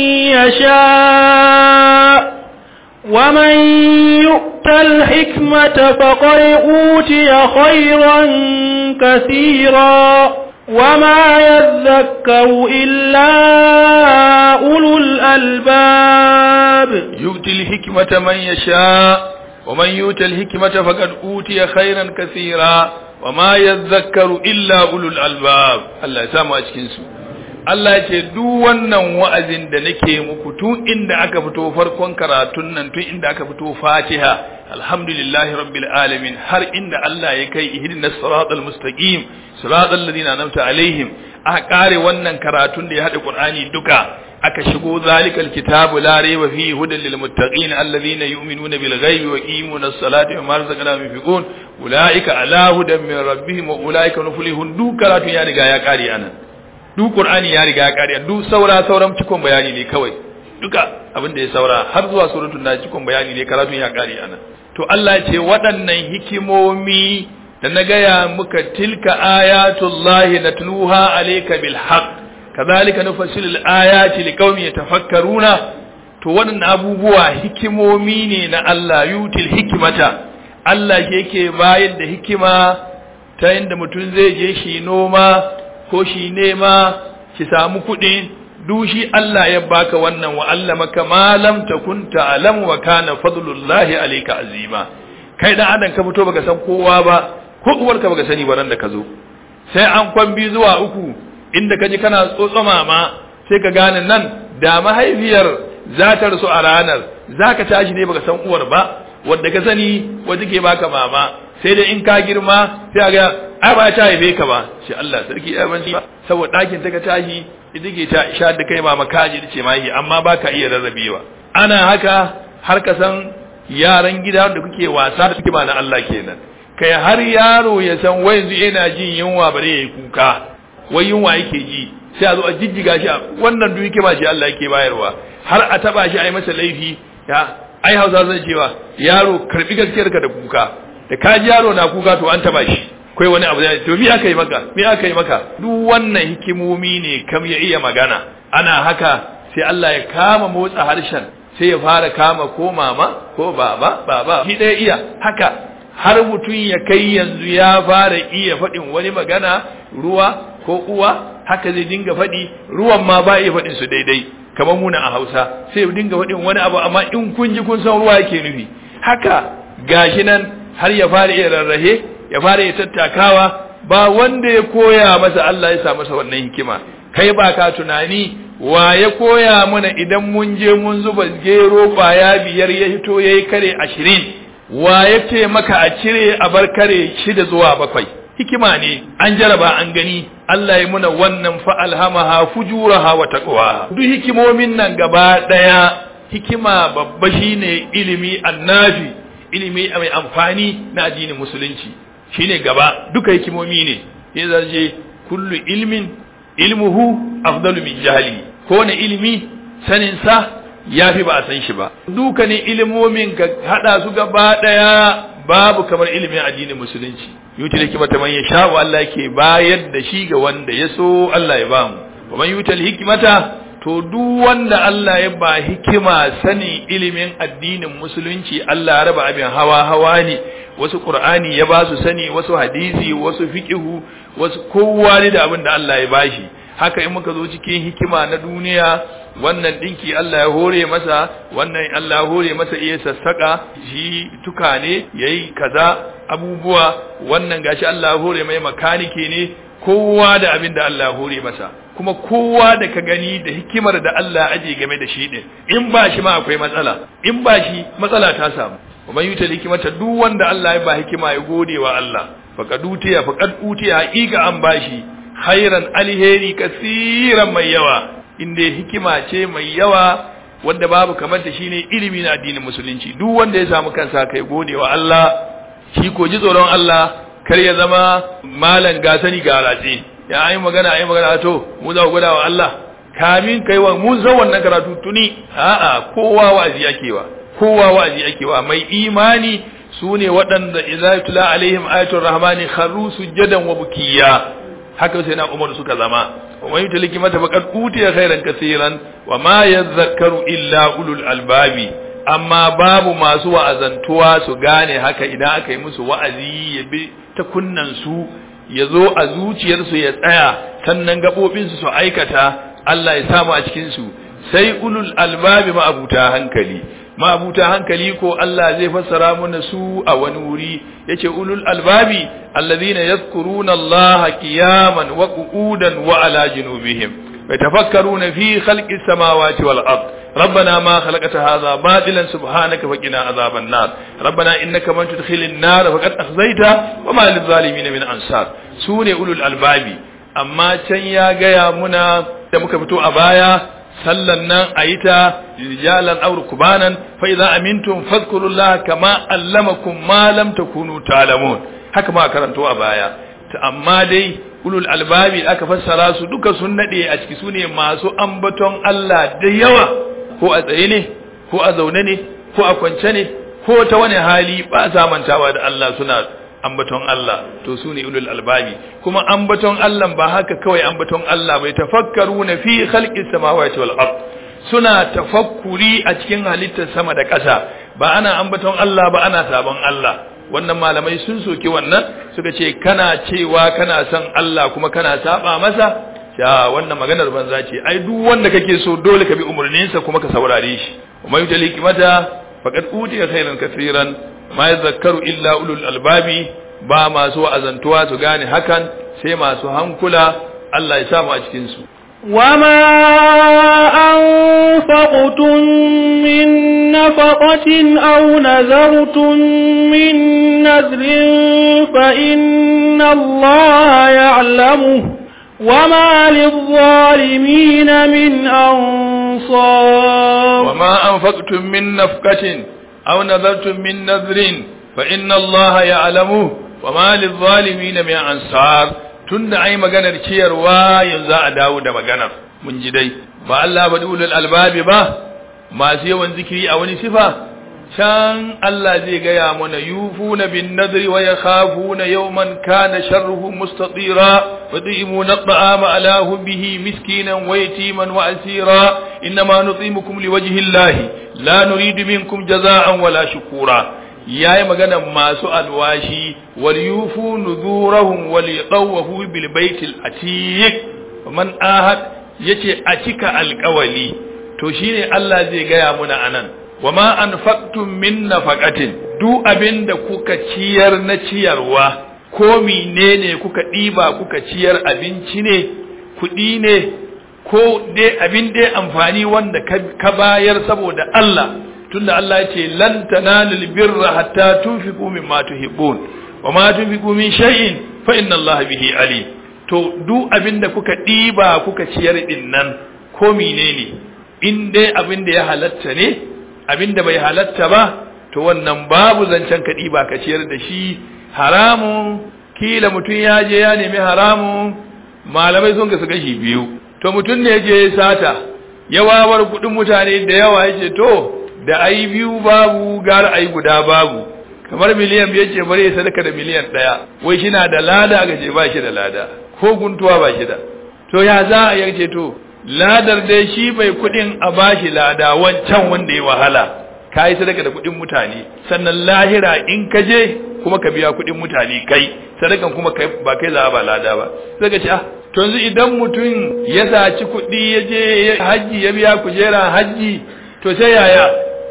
يشاء ومن يؤت الحكمة فقد أوتي خيرا كثيرا وما يذكر إلا أولو الألباب يؤتي الحكمة من يشاء ومن يؤت الحكمة فقد أوتي خيرا كثيرا وما يذكر إلا أولو الألباب الله يسامح أشكنسو Allah ce duk wannan wa'azin da nake muku tun inda aka fito farkon karatun nan tun inda aka fito Fatiha alhamdulillahi rabbil alamin har inda Allah ya kai ihdinas siratal mustaqim siratal ladina an'amta alaihim aka kare wannan karatun da ya hada Qur'ani duka aka shigo zalikal kitabu la rayba fihi hudan lil muttaqin alladhina yu'minuna bil ghaibi wa yuqimuna as-salata wa mimma razaqnahum yunfiqun ulaika ala hudan min rabbihim wa ulaika muflihun duk karatun ya riga ya kare anan duk Qur'ani ya riga ya kare duk saura sauran cikon bayani ne kawai duka abin da ya saura har zuwa suratul nas cikon bayani ne karatun ya kare anan to Allah ce waɗannan hikimomi da na gaya muka tilka ayatullahi natluha alayka bil haqq kadhalika nufassilu al ayati liqaumin yatafakkaruna to waɗannan abubuwa hikimomi ne na Allah yutil hikmata Allah yake bayar da hikima ta yadda mutum zai je shi noma ko shi nema ki samu kuɗi dushi Allah ya baka wannan wa allamaka ma lam takun ta'lam wa kana fadlullahi alayka azima kai dan adam ka fito baka san kowa ba ko uwarka baka sani ba ran da ka zo sai an kwambi zuwa uku inda ka ji kana tsotsoma ma sai ka gane nan da mahaifiyar za ta rasu a ranar za ka tashi ne baka san uwar ba wadda ka sani wadda ke baka mama sai dai in ka girma sai a ga ai ba ta haife ka ba shi Allah sarki ya ban ba saboda ɗakin ta ka tashi ita ke ta isha da kai mama kaji da ce mahi amma ba ka iya rarrabewa ana haka har ka san yaran gida da kuke wasa da suke ba na Allah kenan kai har yaro ya san wai yanzu yana jin yunwa bare yayi kuka wai yunwa yake ji sai a zo a jijjiga shi wannan duk yake ba shi Allah yake bayarwa har a taba shi a yi masa laifi ya ai Hausa zan cewa yaro karbi gaskiyar ka da kuka da ka ji yaro na kuka to an taba shi kai wani abu zai to me aka yi maka me aka yi maka duk wannan hikimomi ne kam ya iya magana ana haka sai Allah ya kama motsa harshen sai ya fara kama ko mama ko baba baba shi ɗaya iya haka har mutum ya kai yanzu ya fara iya faɗin wani magana ruwa ko uwa haka zai dinga faɗi ruwan ma ba iya faɗin su daidai kamar muna a Hausa sai dinga faɗin wani abu amma in kun ji kun san ruwa yake nufi haka gashi nan har ya fara iya rarrahe ya fara iya tattakawa ba wanda ya koya masa Allah ya sa masa wannan hikima kai ba ka tunani wa ya koya mana idan mun je mun zuba gero kwaya biyar ya hito yayi kare ashirin wa ya ce maka a cire a bar kare shida zuwa bakwai hikima ne an jaraba an gani Allah ya muna wannan fa alhamaha fujuraha wa taqwa duk hikimomin nan gaba daya hikima babba shine ilimi annafi ilimi mai amfani na addinin musulunci shine gaba duka hikimomi ne ya zaje kullu ilmin ilmuhu afdalu min jahli ko ne ilimi sanin sa yafi ba a san shi ba dukanin ilimomin ka hada su gaba daya babu kamar ilimin addinin musulunci yuti da hikimata man yasha wa Allah yake bayar da shi ga wanda ya so Allah ya bamu wa man yutal hikmata to duk wanda Allah ya ba hikima sanin ilimin addinin musulunci Allah ya raba abin hawa hawa ne wasu qur'ani ya ba su sani wasu hadisi wasu fiqhu wasu kowa ne da abin da Allah ya bashi haka in muka zo cikin hikima na duniya wannan dinki Allah ya hore masa wannan Allah ya hore masa iya sassaka shi tuka ne yayi kaza abubuwa wannan gashi Allah ya hore mai makanike ne kowa da abin da Allah ya hore masa kuma kowa da ka gani da hikimar da Allah aje game da shi din in ba shi ma akwai matsala in ba shi matsala ta samu kuma yuta hikimata duk wanda Allah ya ba hikima ya gode wa Allah faqad utiya faqad utiya haqiqa an bashi khairan alheri kasiran mai yawa inda hikima ce mai yawa wanda babu kamar ta shine ilimi na addinin musulunci duk wanda ya samu kansa kai gode wa Allah shi ko ji tsoron Allah kar ya zama malan gasani ga ratse ya ayi magana ayi magana to mu za ku gwada wa Allah kamin kai wa mu zan wannan karatu tuni a'a kowa wa'azi yake wa kowa wa'azi yake wa mai imani sune waɗanda idza tula alaihim ayatul rahmani kharru sujadan wa bukiya haka sai na umar suka zama wa man yutliki mata faqad utiya khairan kaseeran wa ma yadhakkaru illa ulul albabi amma babu masu wa'azantuwa su gane haka idan aka yi musu wa'azi ya bi ta kunnan su ya zo a zuciyarsu ya tsaya sannan gabobinsu su aikata Allah ya samu a cikin su sai ulul albabi ma'abuta hankali ma'abuta hankali ko Allah zai fassara mana su a wani wuri yace ulul albabi alladhina yadhkuruna Allah qiyaman wa qu'udan wa ala junubihim yatafakkaruna fi khalqis samawati wal ard ربنا ما خلقت هذا باطلا سبحانك فقنا عذاب النار ربنا انك من تدخل النار فقد اخزيته وما للظالمين من انصار سوني اولو الالباب amma can ya gaya muna da muka fito a baya sallan nan a yi ta rijalan aur kubanan fa idza amintum fadhkurullaha kama allamakum ma lam takunu ta'lamun haka ma karanto a baya amma dai ulul albabi aka fassara su duka sun nade a ciki sune masu ambaton Allah da yawa ko a tsaye ne ko a zaune ne ko a kwance ne ko ta wani hali ba sa mantawa da Allah suna ambaton Allah to su ne ulul albabi kuma ambaton Allah ba haka kawai ambaton Allah bai tafakkaru na fi khalqis samawati wal ard suna tafakkuri a cikin halittar sama da ƙasa ba ana ambaton Allah ba ana sabon Allah wannan malamai sun soki wannan suka ce kana cewa kana son Allah kuma kana saba masa ya wannan maganar banza ce ai duk wanda kake so dole ka bi umarninsa kuma ka saurare shi kuma yuta likimata faqad utiya khairan kaseeran ma yadhakkaru illa ulul albabi ba masu wa'azantuwa su gane hakan sai masu hankula Allah ya samu a cikin su وما أنفقتم من نفقة أو نذرتم من نذر فإن الله يعلمه وما للظالمين من أنصار وما أنفقتم من نفقة أو نذرتم من نذر فإن الله يعلمه وما للظالمين من أنصار tunda ai maganar ciyarwa yanzu a dawo da maganar mun ji dai ba Allah ba ulul albabi ba masu yawan zikiri a wani sifa can Allah zai gaya mana yufuna bin nadri wa yakhafuna yawman kana sharruhu mustatira wa tu'imuna at'ama ala hubbihi miskinan wa yatiman wa asira inma nutimukum liwajhi Allah la nuridu minkum jazaa'an wala shukura yayi magana masu alwashi wal yufu nuzurahum wal yatawafu bil baitil atiq man ahad yace a cika alƙawali to shine Allah zai gaya muna anan wama anfaqtum min nafaqatin duk abinda kuka ciyar na ciyarwa ko menene kuka diba kuka ciyar abinci ne kuɗi ne ko dai abin dai amfani wanda ka bayar saboda Allah tunda Allah ya ce lan tanalul birra hatta tunfiqu mimma tuhibbun wa ma tunfiqu min shay'in fa inna Allah bihi ali to duk abinda kuka diba kuka ciyar din nan ko menene in dai abinda ya halatta ne abinda bai halatta ba to wannan babu zancen ka diba ka ciyar da shi haramun kila mutum ya je ya nemi haramun malamai sun gasu gashi biyu to mutum ne je sata ya wawar kudin mutane da yawa yace to da ai biyu babu gar ai guda babu kamar miliyan biyar ce bare sadaka da miliyan daya wai shi na da lada ga ce ba shi da lada ko guntuwa ba shi da to ya za a yace to ladar dai shi bai kudin a bashi lada wancan wanda ya wahala kai sadaka da kudin mutane sannan lahira in ka je kuma ka biya kudin mutane kai sadakan kuma kai ba kai za ba lada ba sai ka ce ah to yanzu idan mutum ya saci kuɗi ya je hajji ya biya kujera hajji to sai yaya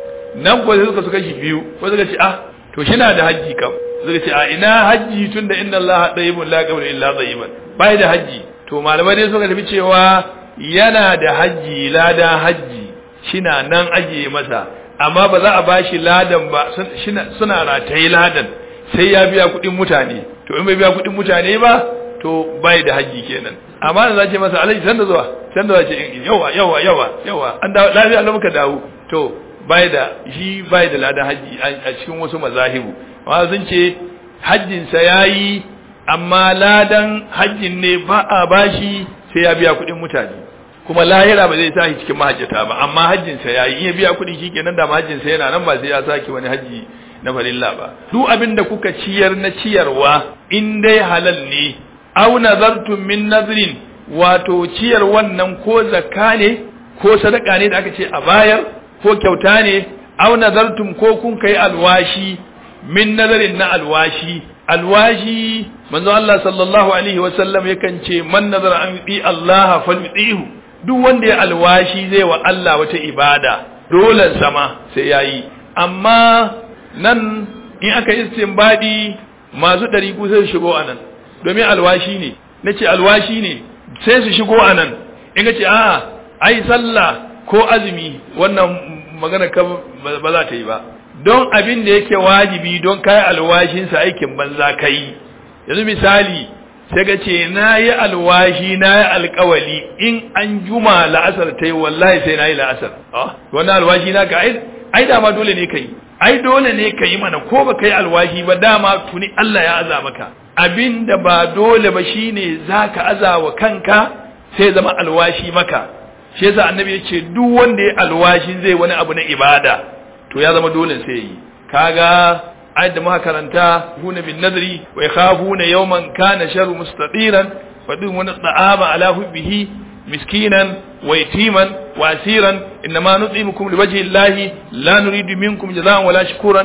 nan ko sai suka suka shi biyu ko suka ce ah to shi na da hajji kam suka ce a ina hajji tunda inna allaha tayyibun la yaqbalu illa tayyiban bai da hajji to malamai dai suka tafi cewa yana da hajji lada hajji shina nan ajiye masa amma ba za a bashi ladan ba suna rataye ladan sai ya biya kuɗin mutane to in bai biya kuɗin mutane ba to bai da haji kenan amma da zace masa alaji san da zuwa san da zace yawa yawa yawa yawa an dawo lafiya Allah muka dawo to bai da shi bai da ladan haji a cikin wasu mazahibu amma sun ce hajjin sa yayi amma ladan hajjin ne ba a bashi sai ya biya kuɗin mutane kuma lahira ba zai sa shi cikin mahajjata ba amma hajjin sa yayi in ya biya kuɗi shikenan da mahajjin sa yana nan ba sai ya saki wani haji na farilla ba duk abin da kuka ciyar na ciyarwa in dai halal ne aw nazartum min nazrin wato ciyar wannan ko zakka ne ko sadaka ne da aka ce a bayar ko kyauta ne aw nazartum ko kun kai alwashi min nazarin na alwashi alwashi manzo Allah sallallahu alaihi wa sallam yakan ce man nazara an yi Allah falyutihu duk wanda ya alwashi zai wa Allah wata ibada dole sama sai yayi amma nan in aka istinbadi masu ɗariku sai su shigo anan domin alwashi ne na ce alwashi ne sai su shigo anan in ka ce a ai sallah ko azumi wannan magana ka ba za ta yi ba don abin da yake wajibi don kai alwashinsa aikin banza kai yanzu misali sai ka ce na yi alwashi na yi alkawali in an juma la'asar ta yi wallahi sai na yi la'asar wannan alwashi na ka ai dama dole ne ka yi ai dole ne ka yi mana ko ba ka yi alwashi ba dama tuni Allah ya aza maka abin da ba dole ba shine za ka aza wa kanka sai zama alwashi maka shi yasa annabi ya ce duk wanda ya alwashin zai wani abu na ibada to ya zama dole sai yi kaga ayat da muka karanta huna bin nadri wa yakhafuna yawman kana sharru mustatiran fa dun wani da'ama ala hubbihi miskinan wa yatiman wa asiran inma nutimukum liwajhi llahi la nuridu minkum jazaa'an wala shukuran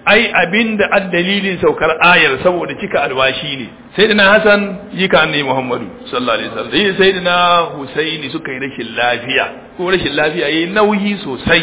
ai abin da dalilin saukar ayar saboda cika alwashi ne sayyidina hasan jika annabi muhammadu sallallahu alaihi wasallam sai sayyidina husaini suka yi rashin lafiya ko rashin lafiya yayi nauyi sosai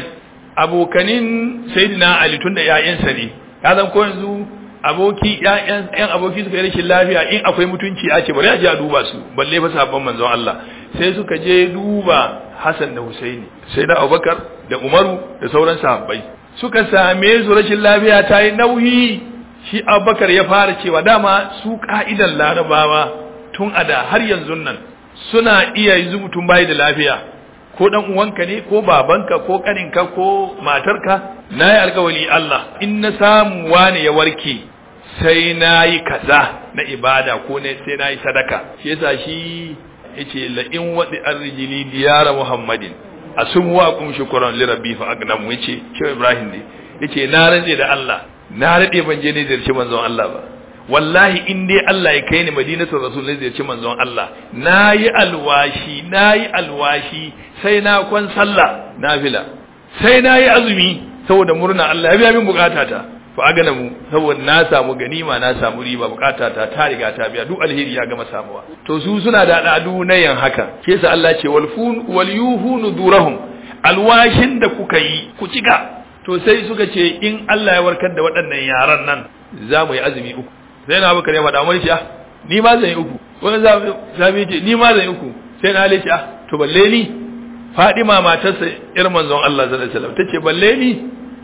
abokanin sayyidina ali tunda ƴaƴansa ne ya zan ko yanzu aboki ƴaƴan ƴan aboki suka yi rashin lafiya in akwai mutunci a ce bari a je a duba su balle fa sabon manzon Allah sai suka je duba Hassan da Husaini sai da Abubakar da Umaru da sauran sahabbai suka same su rashin lafiya ta yi nauyi shi Abubakar ya fara cewa dama su ka'idan Larabawa tun a da har yanzu nan suna iya yanzu mutum bai da lafiya ko dan uwanka ne ko babanka ko kaninka ko matarka na yi alkawali Allah in na samu wani ya warke sai na yi kaza na ibada ko ne sai na yi sadaka shi yasa shi yace la in wadi arrijili diyara muhammadin asum wa kum shukran li rabbi fa agnam yace shi ibrahim ne yace na rantse da Allah na rade ban je ne ziyarci manzon Allah ba wallahi in dai Allah ya kai ni madinatul rasul ne ziyarci manzon Allah nayi alwashi nayi alwashi sai na kwan sallah nafila sai nayi azumi saboda murna Allah ya biya min bukatata fa agana mu saboda na samu ganima na samu riba bukatata ta riga ta biya duk alheri ya gama samuwa to su suna da al'adu na yan haka ke sa Allah ce wal fun wal yuhunu durahum alwashin da kuka yi ku cika to sai suka ce in Allah ya warkar da waɗannan yaran nan za mu yi azumi uku sai na baka ne faɗa mai ah ni ma zan yi uku wani zabi ce ni ma zan yi uku sai na halice ah to balle ni Fadima matarsa irin manzon Allah sallallahu alaihi wasallam tace balle ni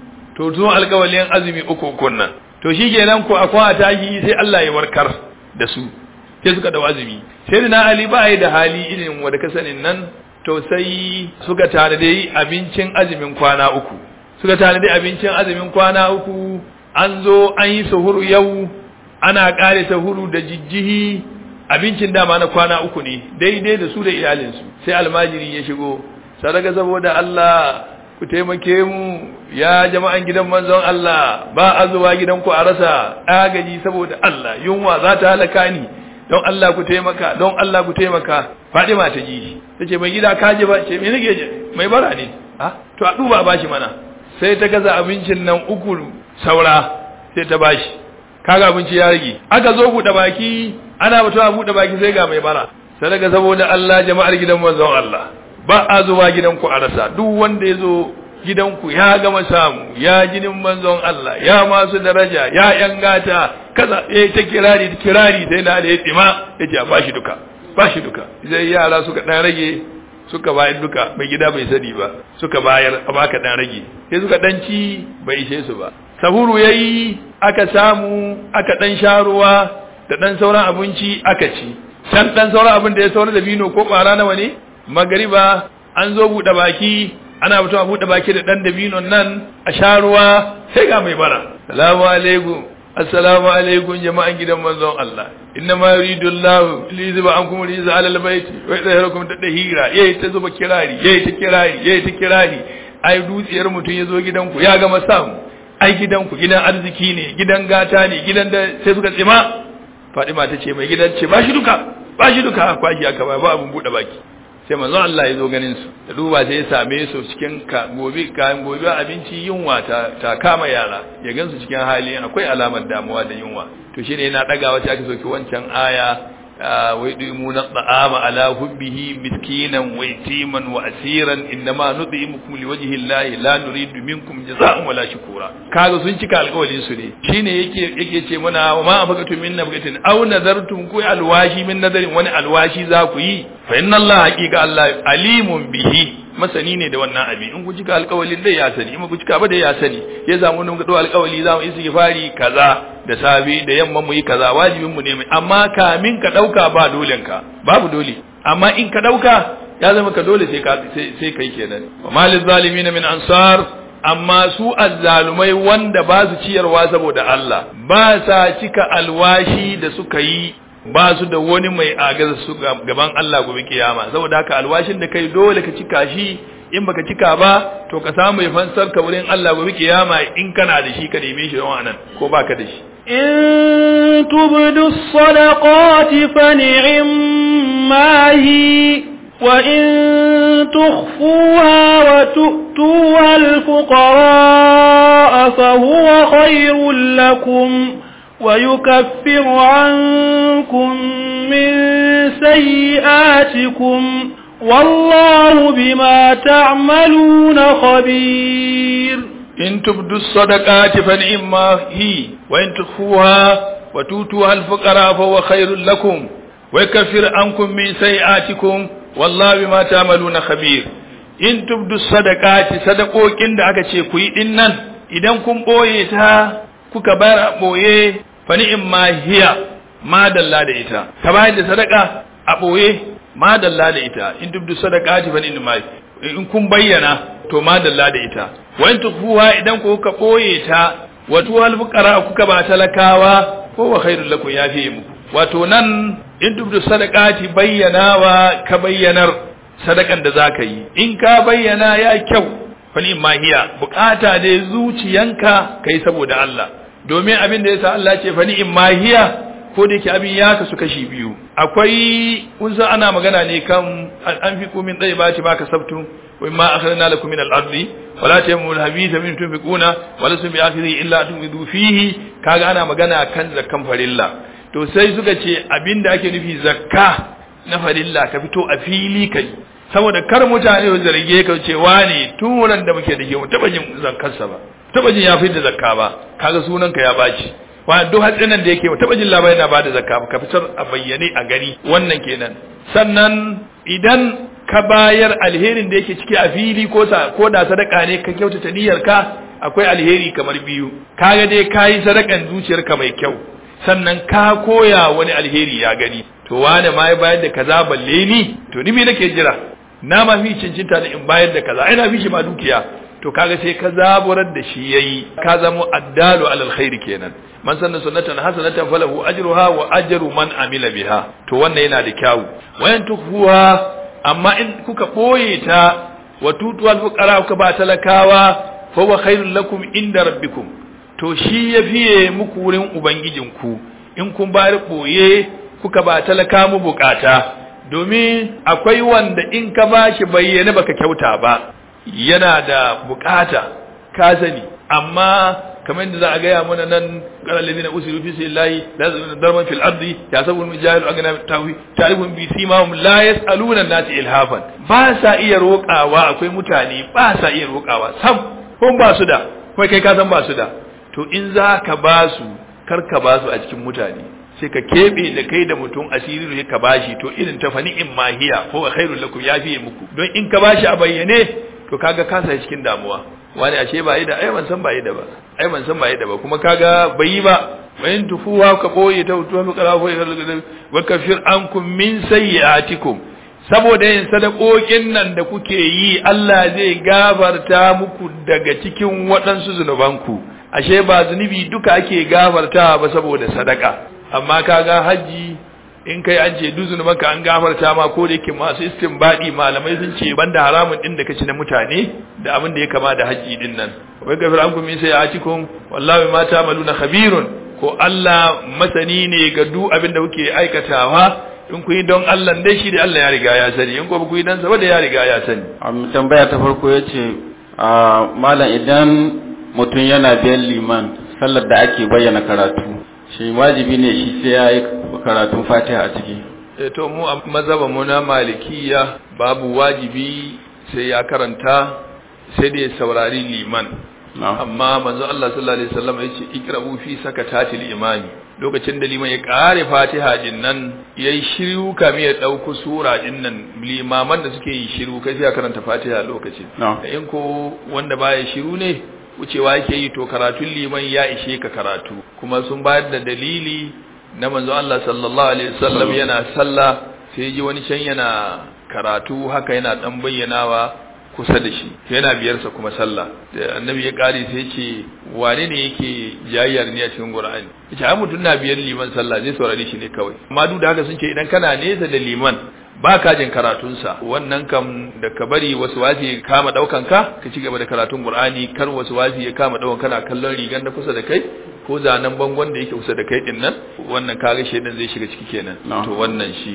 to tun alƙawalin azumi uku ukun nan to shikenan ko akwai a tashi sai Allah ya warkar da su sai suka dau azumi sai na Ali ba yi da hali irin wanda ka sanin nan to sai suka tare da abincin azumin kwana uku suka tare da abincin azumin kwana uku an zo an yi sahuru yau ana kare sahuru da jijjihi abincin dama na kwana uku ne daidai da su da iyalinsu sai almajiri ya shigo sadaka saboda Allah ku taimake mu ya jama'an gidan manzon Allah ba a zuwa gidanku a rasa agaji saboda Allah yunwa za ta halaka ni don Allah ku taimaka don Allah ku taimaka Fadima ta ji ta ce mai gida kaje ba ce me nake je mai bara ne ha to a duba bashi mana sai ta gaza abincin nan uku saura sai ta bashi kaga abinci ya rage aka zo buɗe baki ana mutuwa buɗe baki sai ga mai bara sadaka saboda Allah jama'ar gidan manzon Allah ba a zuwa gidanku a rasa duk wanda ya zo gidanku ya gama samu ya jinin manzon Allah ya masu daraja ya yan gata kaza eh ta kirari ta kirari sai na da ya tsima ya ce a bashi duka bashi duka sai yara suka dan rage suka bayar duka mai gida bai sani ba suka bayar a baka dan rage sai suka dan ci bai ishe su ba sahuru yayi aka samu aka dan sha ruwa da dan sauran abinci aka ci can dan sauran abin da ya saura da bino ko kwara nawa ne magariba an zo buɗe baki ana mutuwa buɗe baki da ɗan dabinon nan a sha ruwa sai ga mai bara salamu alaikum assalamu alaikum jama'an gidan manzon Allah inna ma yuridu Allah li yuziba ankum rijza ala albayt wa yadhharukum tadhira yayi ta zuba kirari yayi ta kirari yayi ta kirari ai dutsiyar mutun yazo gidanku ya gama samu ai gidanku gidan arziki ne gidan gata ne gidan da sai suka tsima Fadima ta ce mai gidan ce ba shi duka ba shi duka kwashi aka ba ba abun bude baki sai manzo Allah ya zo ganin su da duba sai ya same su cikin gobe kayan gobe abinci yunwa ta, ta kama yara ya gansu cikin hali akwai alamar damuwa da yunwa to shine yana daga wata aka soki wancan aya wai dumuna ta'ama ala hubbihi miskinan wa yatiman wa asiran innama nud'imukum liwajhi llahi la nuridu minkum jazaa'an wala shukura kaga sun cika alƙawarin su ne shine yake yake ce mana wa ma afaqatu min nabgatin aw nadartum ku alwashi min nadarin wani alwashi za ku yi fa inna allaha haqiqa allah alimun bihi masani ne da wannan abin in ku cika alƙawalin dai ya sani in ku cika ba dai ya sani ya zamu mun ga alƙawali za mu istighfari kaza da safe da yamma mu yi kaza wajibin mu ne mai amma kamin ka dauka ba dolen ka babu dole amma in ka dauka ya zama ka dole sai ka sai kai kenan wa malil zalimin min ansar amma su azzalumai wanda ba su ciyarwa saboda Allah ba sa cika alwashi da suka yi ba su da wani mai agaza su gaban Allah gobe kiyama saboda haka alwashin da kai dole ka cika shi in baka cika ba to ka samu mai fansar ka wurin Allah gobe kiyama in kana da shi ka neme shi don anan ko baka da shi in tubdu sadaqati fa ni'ma hi wa in تخفوها وتؤتوها الفقراء فهو خير لكم ويكفر عنكم من سيئاتكم والله بما تعملون خبير إن تبدوا الصدقات فنعما هي وإن تخفوها وتؤتوها الفقراء فهو خير لكم ويكفر عنكم من سيئاتكم والله بما تعملون خبير in tubdu sadaqati sadaqokin da aka ce ku yi din nan idan kun boye ta kuka bayar a boye fa ni'ma hiya ma dalla da ita ka bayar da sadaka a boye ma dalla da ita in tubdu sadaqati fa ni'ma in kun bayyana to ma dalla da ita wa in tukhuha idan ku kuka boye ta wato wal fuqara kuka ba talakawa ko wa khairul lakum yafi muku wato nan in tubdu sadaqati bayyanawa ka bayyanar sadakan da zaka yi in ka bayyana ya kyau fani mahiya bukata da zuciyanka kai saboda Allah domin abin da yasa Allah ce fani mahiya ko da yake abin ya kasu kashi biyu akwai kun san ana magana ne kan an fi kumin dai ba ce baka sabtu wa ma akhrajna lakum min al-ardi wala tayammul habitha min tunfiquna wala sun bi akhiri illa tunfidu fihi kaga ana magana kan zakkan farilla to sai suka ce abinda ake nufi zakka na farilla ka fito a fili kai saboda kar mutane su zarge ka ce wani tun wurin da muke da ke mu taba jin zakkarsa ba taba jin ya fi da zakka ba kaga sunan ka ya baci wa duk hatsinan da yake mu taba jin labarin na bada zakka ka fitar a bayyane a gani wannan kenan sannan idan ka bayar alherin da yake ciki a fili ko sa ko da sadaka ne ka kyautata niyyar ka akwai alheri kamar biyu kaga dai kayi sadakan zuciyarka mai kyau sannan ka koya wani alheri ya gani to wane ma ya bayar da kaza balle ni to ni me nake jira na ma fi cincinta da in bayar da kaza ina fi shi ma dukiya to kaga sai ka zaburar da shi yayi ka zamo addalu alal khairi kenan man sanna sunnatan hasanatan falahu ajruha wa ajru man amila biha to wannan yana da kyawu wayan tukhuha amma in kuka boye ta wa tutuwal fuqara kuka ba talakawa fa huwa khairul lakum inda rabbikum to shi ya fiye muku wurin ubangijinku in kun bari boye kuka ba talaka mu bukata domin akwai wanda in ka bashi bayyana baka kyauta ba yana da bukata ka sani amma kamar yadda za a gaya mana nan qala ladina usiru fi sabilillahi la yazununa darban fil ardi yasabu min jahil agna tawi ta'rifun bi simahum la yasaluna an-nas ilhafan ba sa iya roƙawa akwai mutane ba sa iya roƙawa sam kun ba su da kuma kai ka san ba su da to in za ka ba su kar ka ba su a cikin mutane sai ka keɓe da kai da mutum asiri ne ka bashi to irin ta fani in mahiya ko khairul lakum ya fiye muku don in ka bashi a bayyane to kaga ka sa cikin damuwa wani ashe ba yi da ai ban san ba yi da ba ai ban san ba yi da ba kuma kaga bai yi ba wayin tufuwa ka boye ta tuwa mu kala boye wa kafir ankum min sayyi'atikum saboda yin sadakokin nan da kuke yi Allah zai gafarta muku daga cikin waɗansu zunubanku ashe ba zunubi duka ake gafarta ba saboda sadaka amma kaga haji in kai an ce duzun maka an gafarta ma ko da yake masu istinbadi malamai sun ce banda haramun din da kaci na mutane da abin da ya kama da haji din nan wai gafir an kuma sai a cikin wallahi ma ta'maluna khabirun ko Allah masani ne ga duk abin da kuke aikatawa in ku yi don Allah dai shi da Allah ya riga ya sani in ko ku yi dan saboda ya riga ya sani am tambaya ta farko yace malam idan mutum yana biyan liman sallar da ake bayyana karatu shi wajibi ne shi sai ya yi karatun fatiha a ciki to mu a mazhaban mu na malikiya babu wajibi sai ya karanta sai da ya saurari liman amma manzo Allah sallallahu alaihi wasallam yace ikrabu fi sakatatil imami lokacin da liman ya kare fatiha din nan yayi shiru kamin ya dauko sura din nan limaman da suke yi shiru kai sai ya karanta fatiha lokacin in ko wanda baya shiru ne wucewa yake yi to karatun liman ya ishe ka karatu kuma sun bayar da dalili na manzo Allah sallallahu alaihi wasallam yana sallah sai ji wani can yana karatu haka yana dan bayyanawa kusa da shi yana biyarsa kuma sallah da annabi ya kare sai ce wane ne yake jayyar ne a cikin qur'ani yace ai mutun na biyar liman sallah zai saurare shi ne kawai amma duk da haka sun ce idan kana nesa da liman ba ka jin karatunsa wannan kam da ka bari wasu wasi ya kama daukan ka ka ci gaba da karatun qur'ani kar wasu wasi ya kama daukan kana kallon rigan da kusa da kai ko zanen bangon da yake kusa da kai din nan wannan kaga shedan zai shiga ciki kenan to wannan shine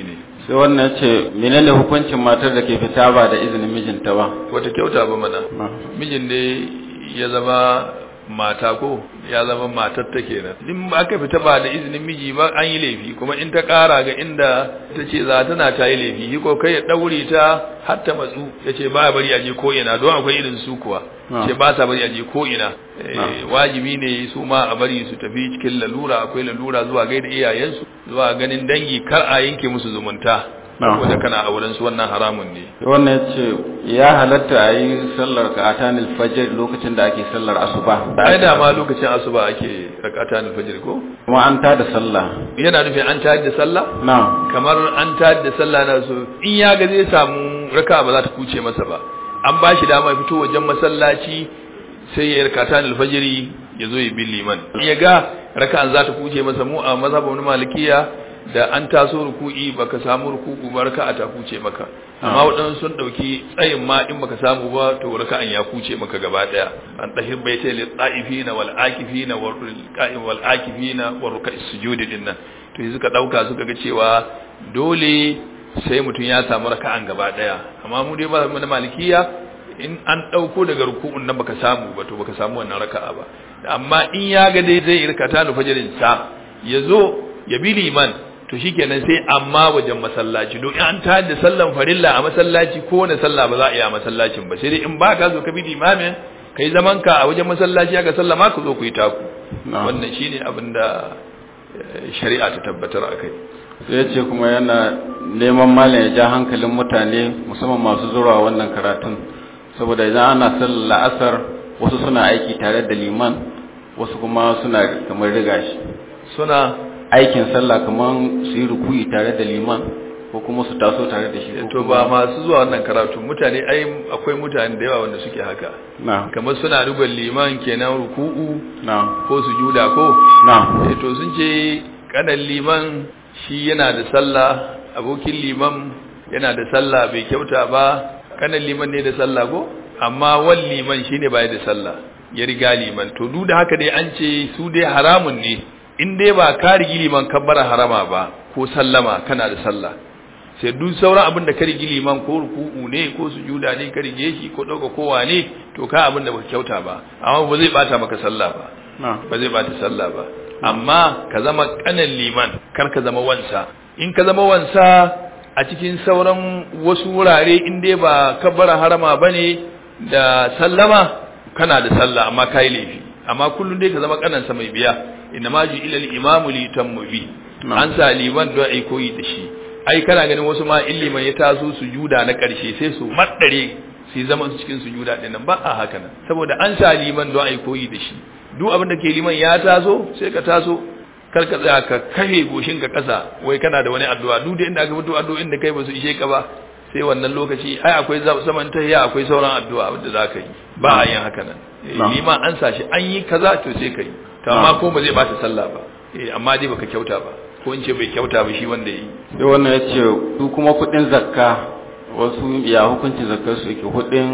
sai wannan ya ce menene hukuncin matar da ke fita ba da izinin mijinta ba wata kyauta ba mana Na. mijin ne ya zama mata ko ya zama matar ta kenan in ba aka fita ba da izinin miji ba an yi laifi kuma in ta kara ga inda ta ce za tana ta yi laifi shi ko kai ya daure ta har ta matsu ya ce ba bari a je ko ina don akwai irin su kuwa Ah. ce ba sa bari a je ko ina Eh, Ah. wajibi ne su ma a bari su tafi cikin lalura akwai lalura zuwa gaida iyayensu zuwa ganin dangi kar a yanke musu zumunta Ah. saboda kana auren su wannan haramun ne sai wannan ya ce ya halatta a yi sallar ka'atanil fajr lokacin da ake sallar asuba ai da ma lokacin asuba ake rakata na fajr ko kuma an tada sallah yana nufin an tayar da sallah na kamar an tayar da sallah na so in ya ga zai samu raka ba za ta kuce masa ba an ba shi dama ya fito wajen masallaci sai ya rakata na fajiri ya zo ya bi liman in ya ga raka'an za ta kuce masa mu a mazhabin malikiya da an taso ruku'i baka samu ruku'u ba raka'a ta kuce maka amma waɗansu sun ɗauki tsayin ma in baka samu ba to raka'an ya kuce maka gaba ɗaya an ɗahir bai ta lil ta'ifina wal akifina wal qa'im wal akifina wal ruka'is sujudi din nan to yanzu ka ɗauka suka ga cewa dole sai mutum ya samu raka'an gaba ɗaya amma mu dai ba mu na malikiya in an ɗauko daga ruku'un nan baka samu ba to baka samu wannan raka'a ba amma in ya ga dai zai irkata da fajirin sa ya zo ya bi liman to shikenan sai amma wajen masallaci don an ta da sallan farilla a masallaci ko wani sallah ba za a yi a masallacin ba sai dai in ba ka zo ka bi limamin kai zaman ka a wajen masallaci aka sallama ka zo ku yi taku Na. wannan shine abin da eh, shari'a ta tabbatar akai sai ya ce kuma yana neman malam ya ja hankalin mutane musamman masu zuwa wannan karatun saboda idan ana sallar la'asar wasu suna aiki tare da liman wasu kuma suna kamar riga shi suna aikin sallah kamar su yi rukuyi tare da liman ko kuma su taso tare da shi ko to kuma- ba masu zuwa wannan karatu mutane ai akwai mutane da yawa wanda suke haka na kamar suna rubar liman kenan ruku'u na ko sujuda ko na eh to sun ce kanan liman shi yana da sallah abokin liman yana da sallah bai kyauta ba kanan liman ne da sallah ko amma wal liman shine bai da sallah ya riga liman to duk da haka dai an ce su dai haramun ne in dai ba ka rigi liman kabbara harama ba ko sallama kana da sallah sai duk sauran abin da ka rigi liman ko ruku'u ne ko sujuda ne ka rige shi ko dauka kowa ne to ka abin da baka kyauta ba amma ba zai bata maka sallah ba na ba zai bata sallah ba amma ka zama kanan liman kar ka zama wansa in ka zama wansa a cikin sauran wasu wurare in dai ba kabbara harama bane da sallama kana da sallah amma kai laifi amma kullun dai ka zama kanansa mai biya inna ma ju ila al-imamu li yutammu bi Na'am. an sa liman don ai koyi da shi ai kana ganin wasu ma in liman ya taso sujuda na karshe sai su maddare su yi zaman su cikin sujuda din nan ba a haka nan saboda an sa liman don ai koyi da shi duk abin da ke liman ya taso sai ka taso kar ka tsaya ka kafe goshin ka kasa wai kana da wani addu'a duk da inda aka fito addu'o'in da kai ba su ishe ka ba sai wannan lokaci ai akwai za- zaman tahiya akwai sauran addu'a wanda za ka yi ba a yin haka nan Eh, Na'am. liman an sa shi an yi kaza to sai ka yi to amma ko ba zai bata sallah ba eh amma dai baka kyauta ba ko in ce bai kyauta ba shi wanda ya yi sai wannan ya ce su kuma kudin zakka wasu ya hukuncin zakkar su yake kudin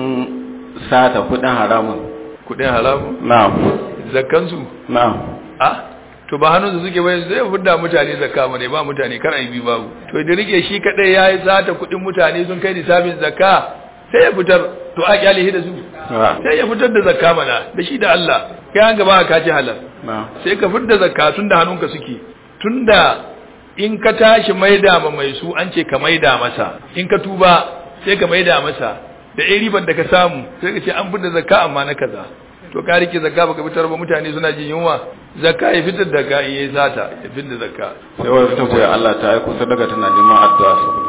sata kudin haramun kudin haramu na'am zakkansu na'am a to ba hannunsu suke bai zai fudda mutane zakka ba ne ba mutane kar a yi biyu babu to da rike shi kadai ya yi sata kudin mutane sun kai nisabin zakka sai ya fitar to a kyale shi da su Na'am. sai ya fitar da zakka mana da shi da Allah kai an gaba ka ci halal na'am sai ka fitar da zakka tun da hannunka suke tunda in ka tashi maida ma mai su an ce ka maida masa in ka tuba sai ka maida masa da ɗaya ribar da ka samu sai ka ce an fitar da zakka amma na kaza to ka rike zakka baka fitar ba mutane suna jin yunwa zakka ya fitar da ka in yayi sata ya fitar da zakka sai wani ta koyi Allah ta aiko sadaka tana neman addu'a saboda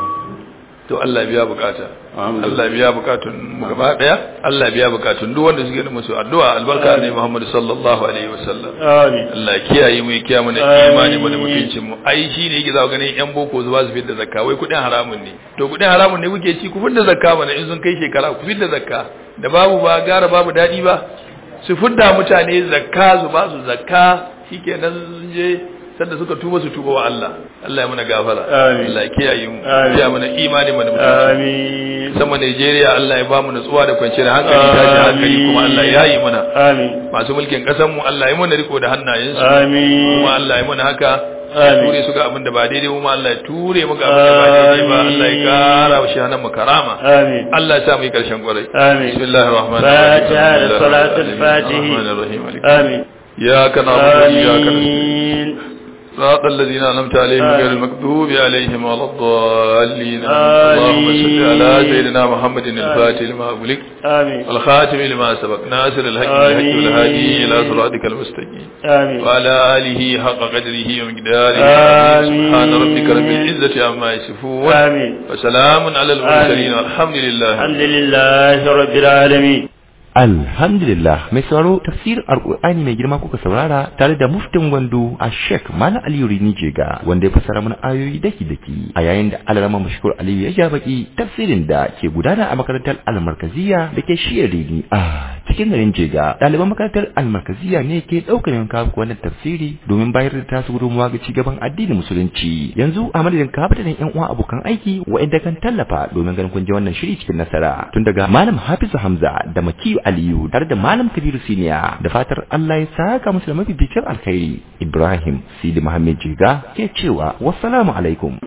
to Allah biya bukata Amin. Allah biya bukatun mu gaba daya Allah biya bukatun duk wanda suke da musu addu'a albarka ne Muhammad sallallahu alaihi wasallam amin Allah kiyaye mu ya kiyaye mana Amin. imani mu da mutuncin mu ai shine yake za ganin yan boko zuwa su fitar da zakka wai kudin haramun ne to kudin haramun ne kuke ci ku fitar da zakka mana in sun kai shekara ku fitar da zakka da babu ba gara babu dadi ba su fidda mutane zakka su ba su zakka shikenan sun je sanda suka tuba su tuba wa Allah Allah ya mana gafara Amin. Allah ya kiyaye mu Amin. ya mana imani mu da mutunci amin sama Najeriya Allah ya ba mu nutsuwa da kwanciyar hankali tashi hankali kuma Allah ya yi mana amin masu mulkin ƙasar mu Allah ya mana riko da hannayensu amin kuma Allah ya mana haka Amin. ture su ga abin da ba daidai mu ma Allah ya ture mu ga abin da ba daidai ba Allah ya kara wa shahanan mu karama amin Allah ya sa mu yi karshen kwarai Amin. bismillahir rahmanir Fatiha da rahim salatul Fatihi. rahmanir rahim amin iyyaka na'budu wa iyyaka nasta'in amin صراط الذين أنعمت عليهم آمين. غير المكذوب عليهم ولا الضالين آمين. اللهم صل على سيدنا محمد الفاتح لما أغلق amin والخاتم لما سبق ناصر الحق بالحق آمين. والهادي إلى صراطك المستقيم amin وعلى آله حق قدره ومقداره آمين. سبحان ربك رب العزة عما يصفون amin وسلام على المرسلين آمين. والحمد لله alhamdulillahi rabbil alamin Alhamdulillah mai sauraro tafsirin Alƙur'ani mai girma kuka saurara tare da muftin gwandu a Sheikh Malam Aliyu Rini Jega wanda ya fassara mana ayoyi daki daki a yayin da Alarama Mashkur Aliyu ya ja baki tafsirin da ke gudana a makarantar Al-Markaziyya da ke shiyar Rini a cikin garin Jega ɗaliban makarantar Al-Markaziyya ne ke ɗaukar yanka wannan tafsiri domin bayar da tasu gudunmawa ga cigaban addinin musulunci yanzu a madadin kabatanin yan uwa abokan aiki wa'inda kan tallafa domin ganin kun je wannan shiri cikin nasara tun daga Malam Hafizu Hamza da Makiyu Aliyu tare da Malam Kabiru Siniya da fatar Allah ya saka musu da mafificin alkhairi Ibrahim Sidi Muhammad Jiga ke cewa wassalamu alaikum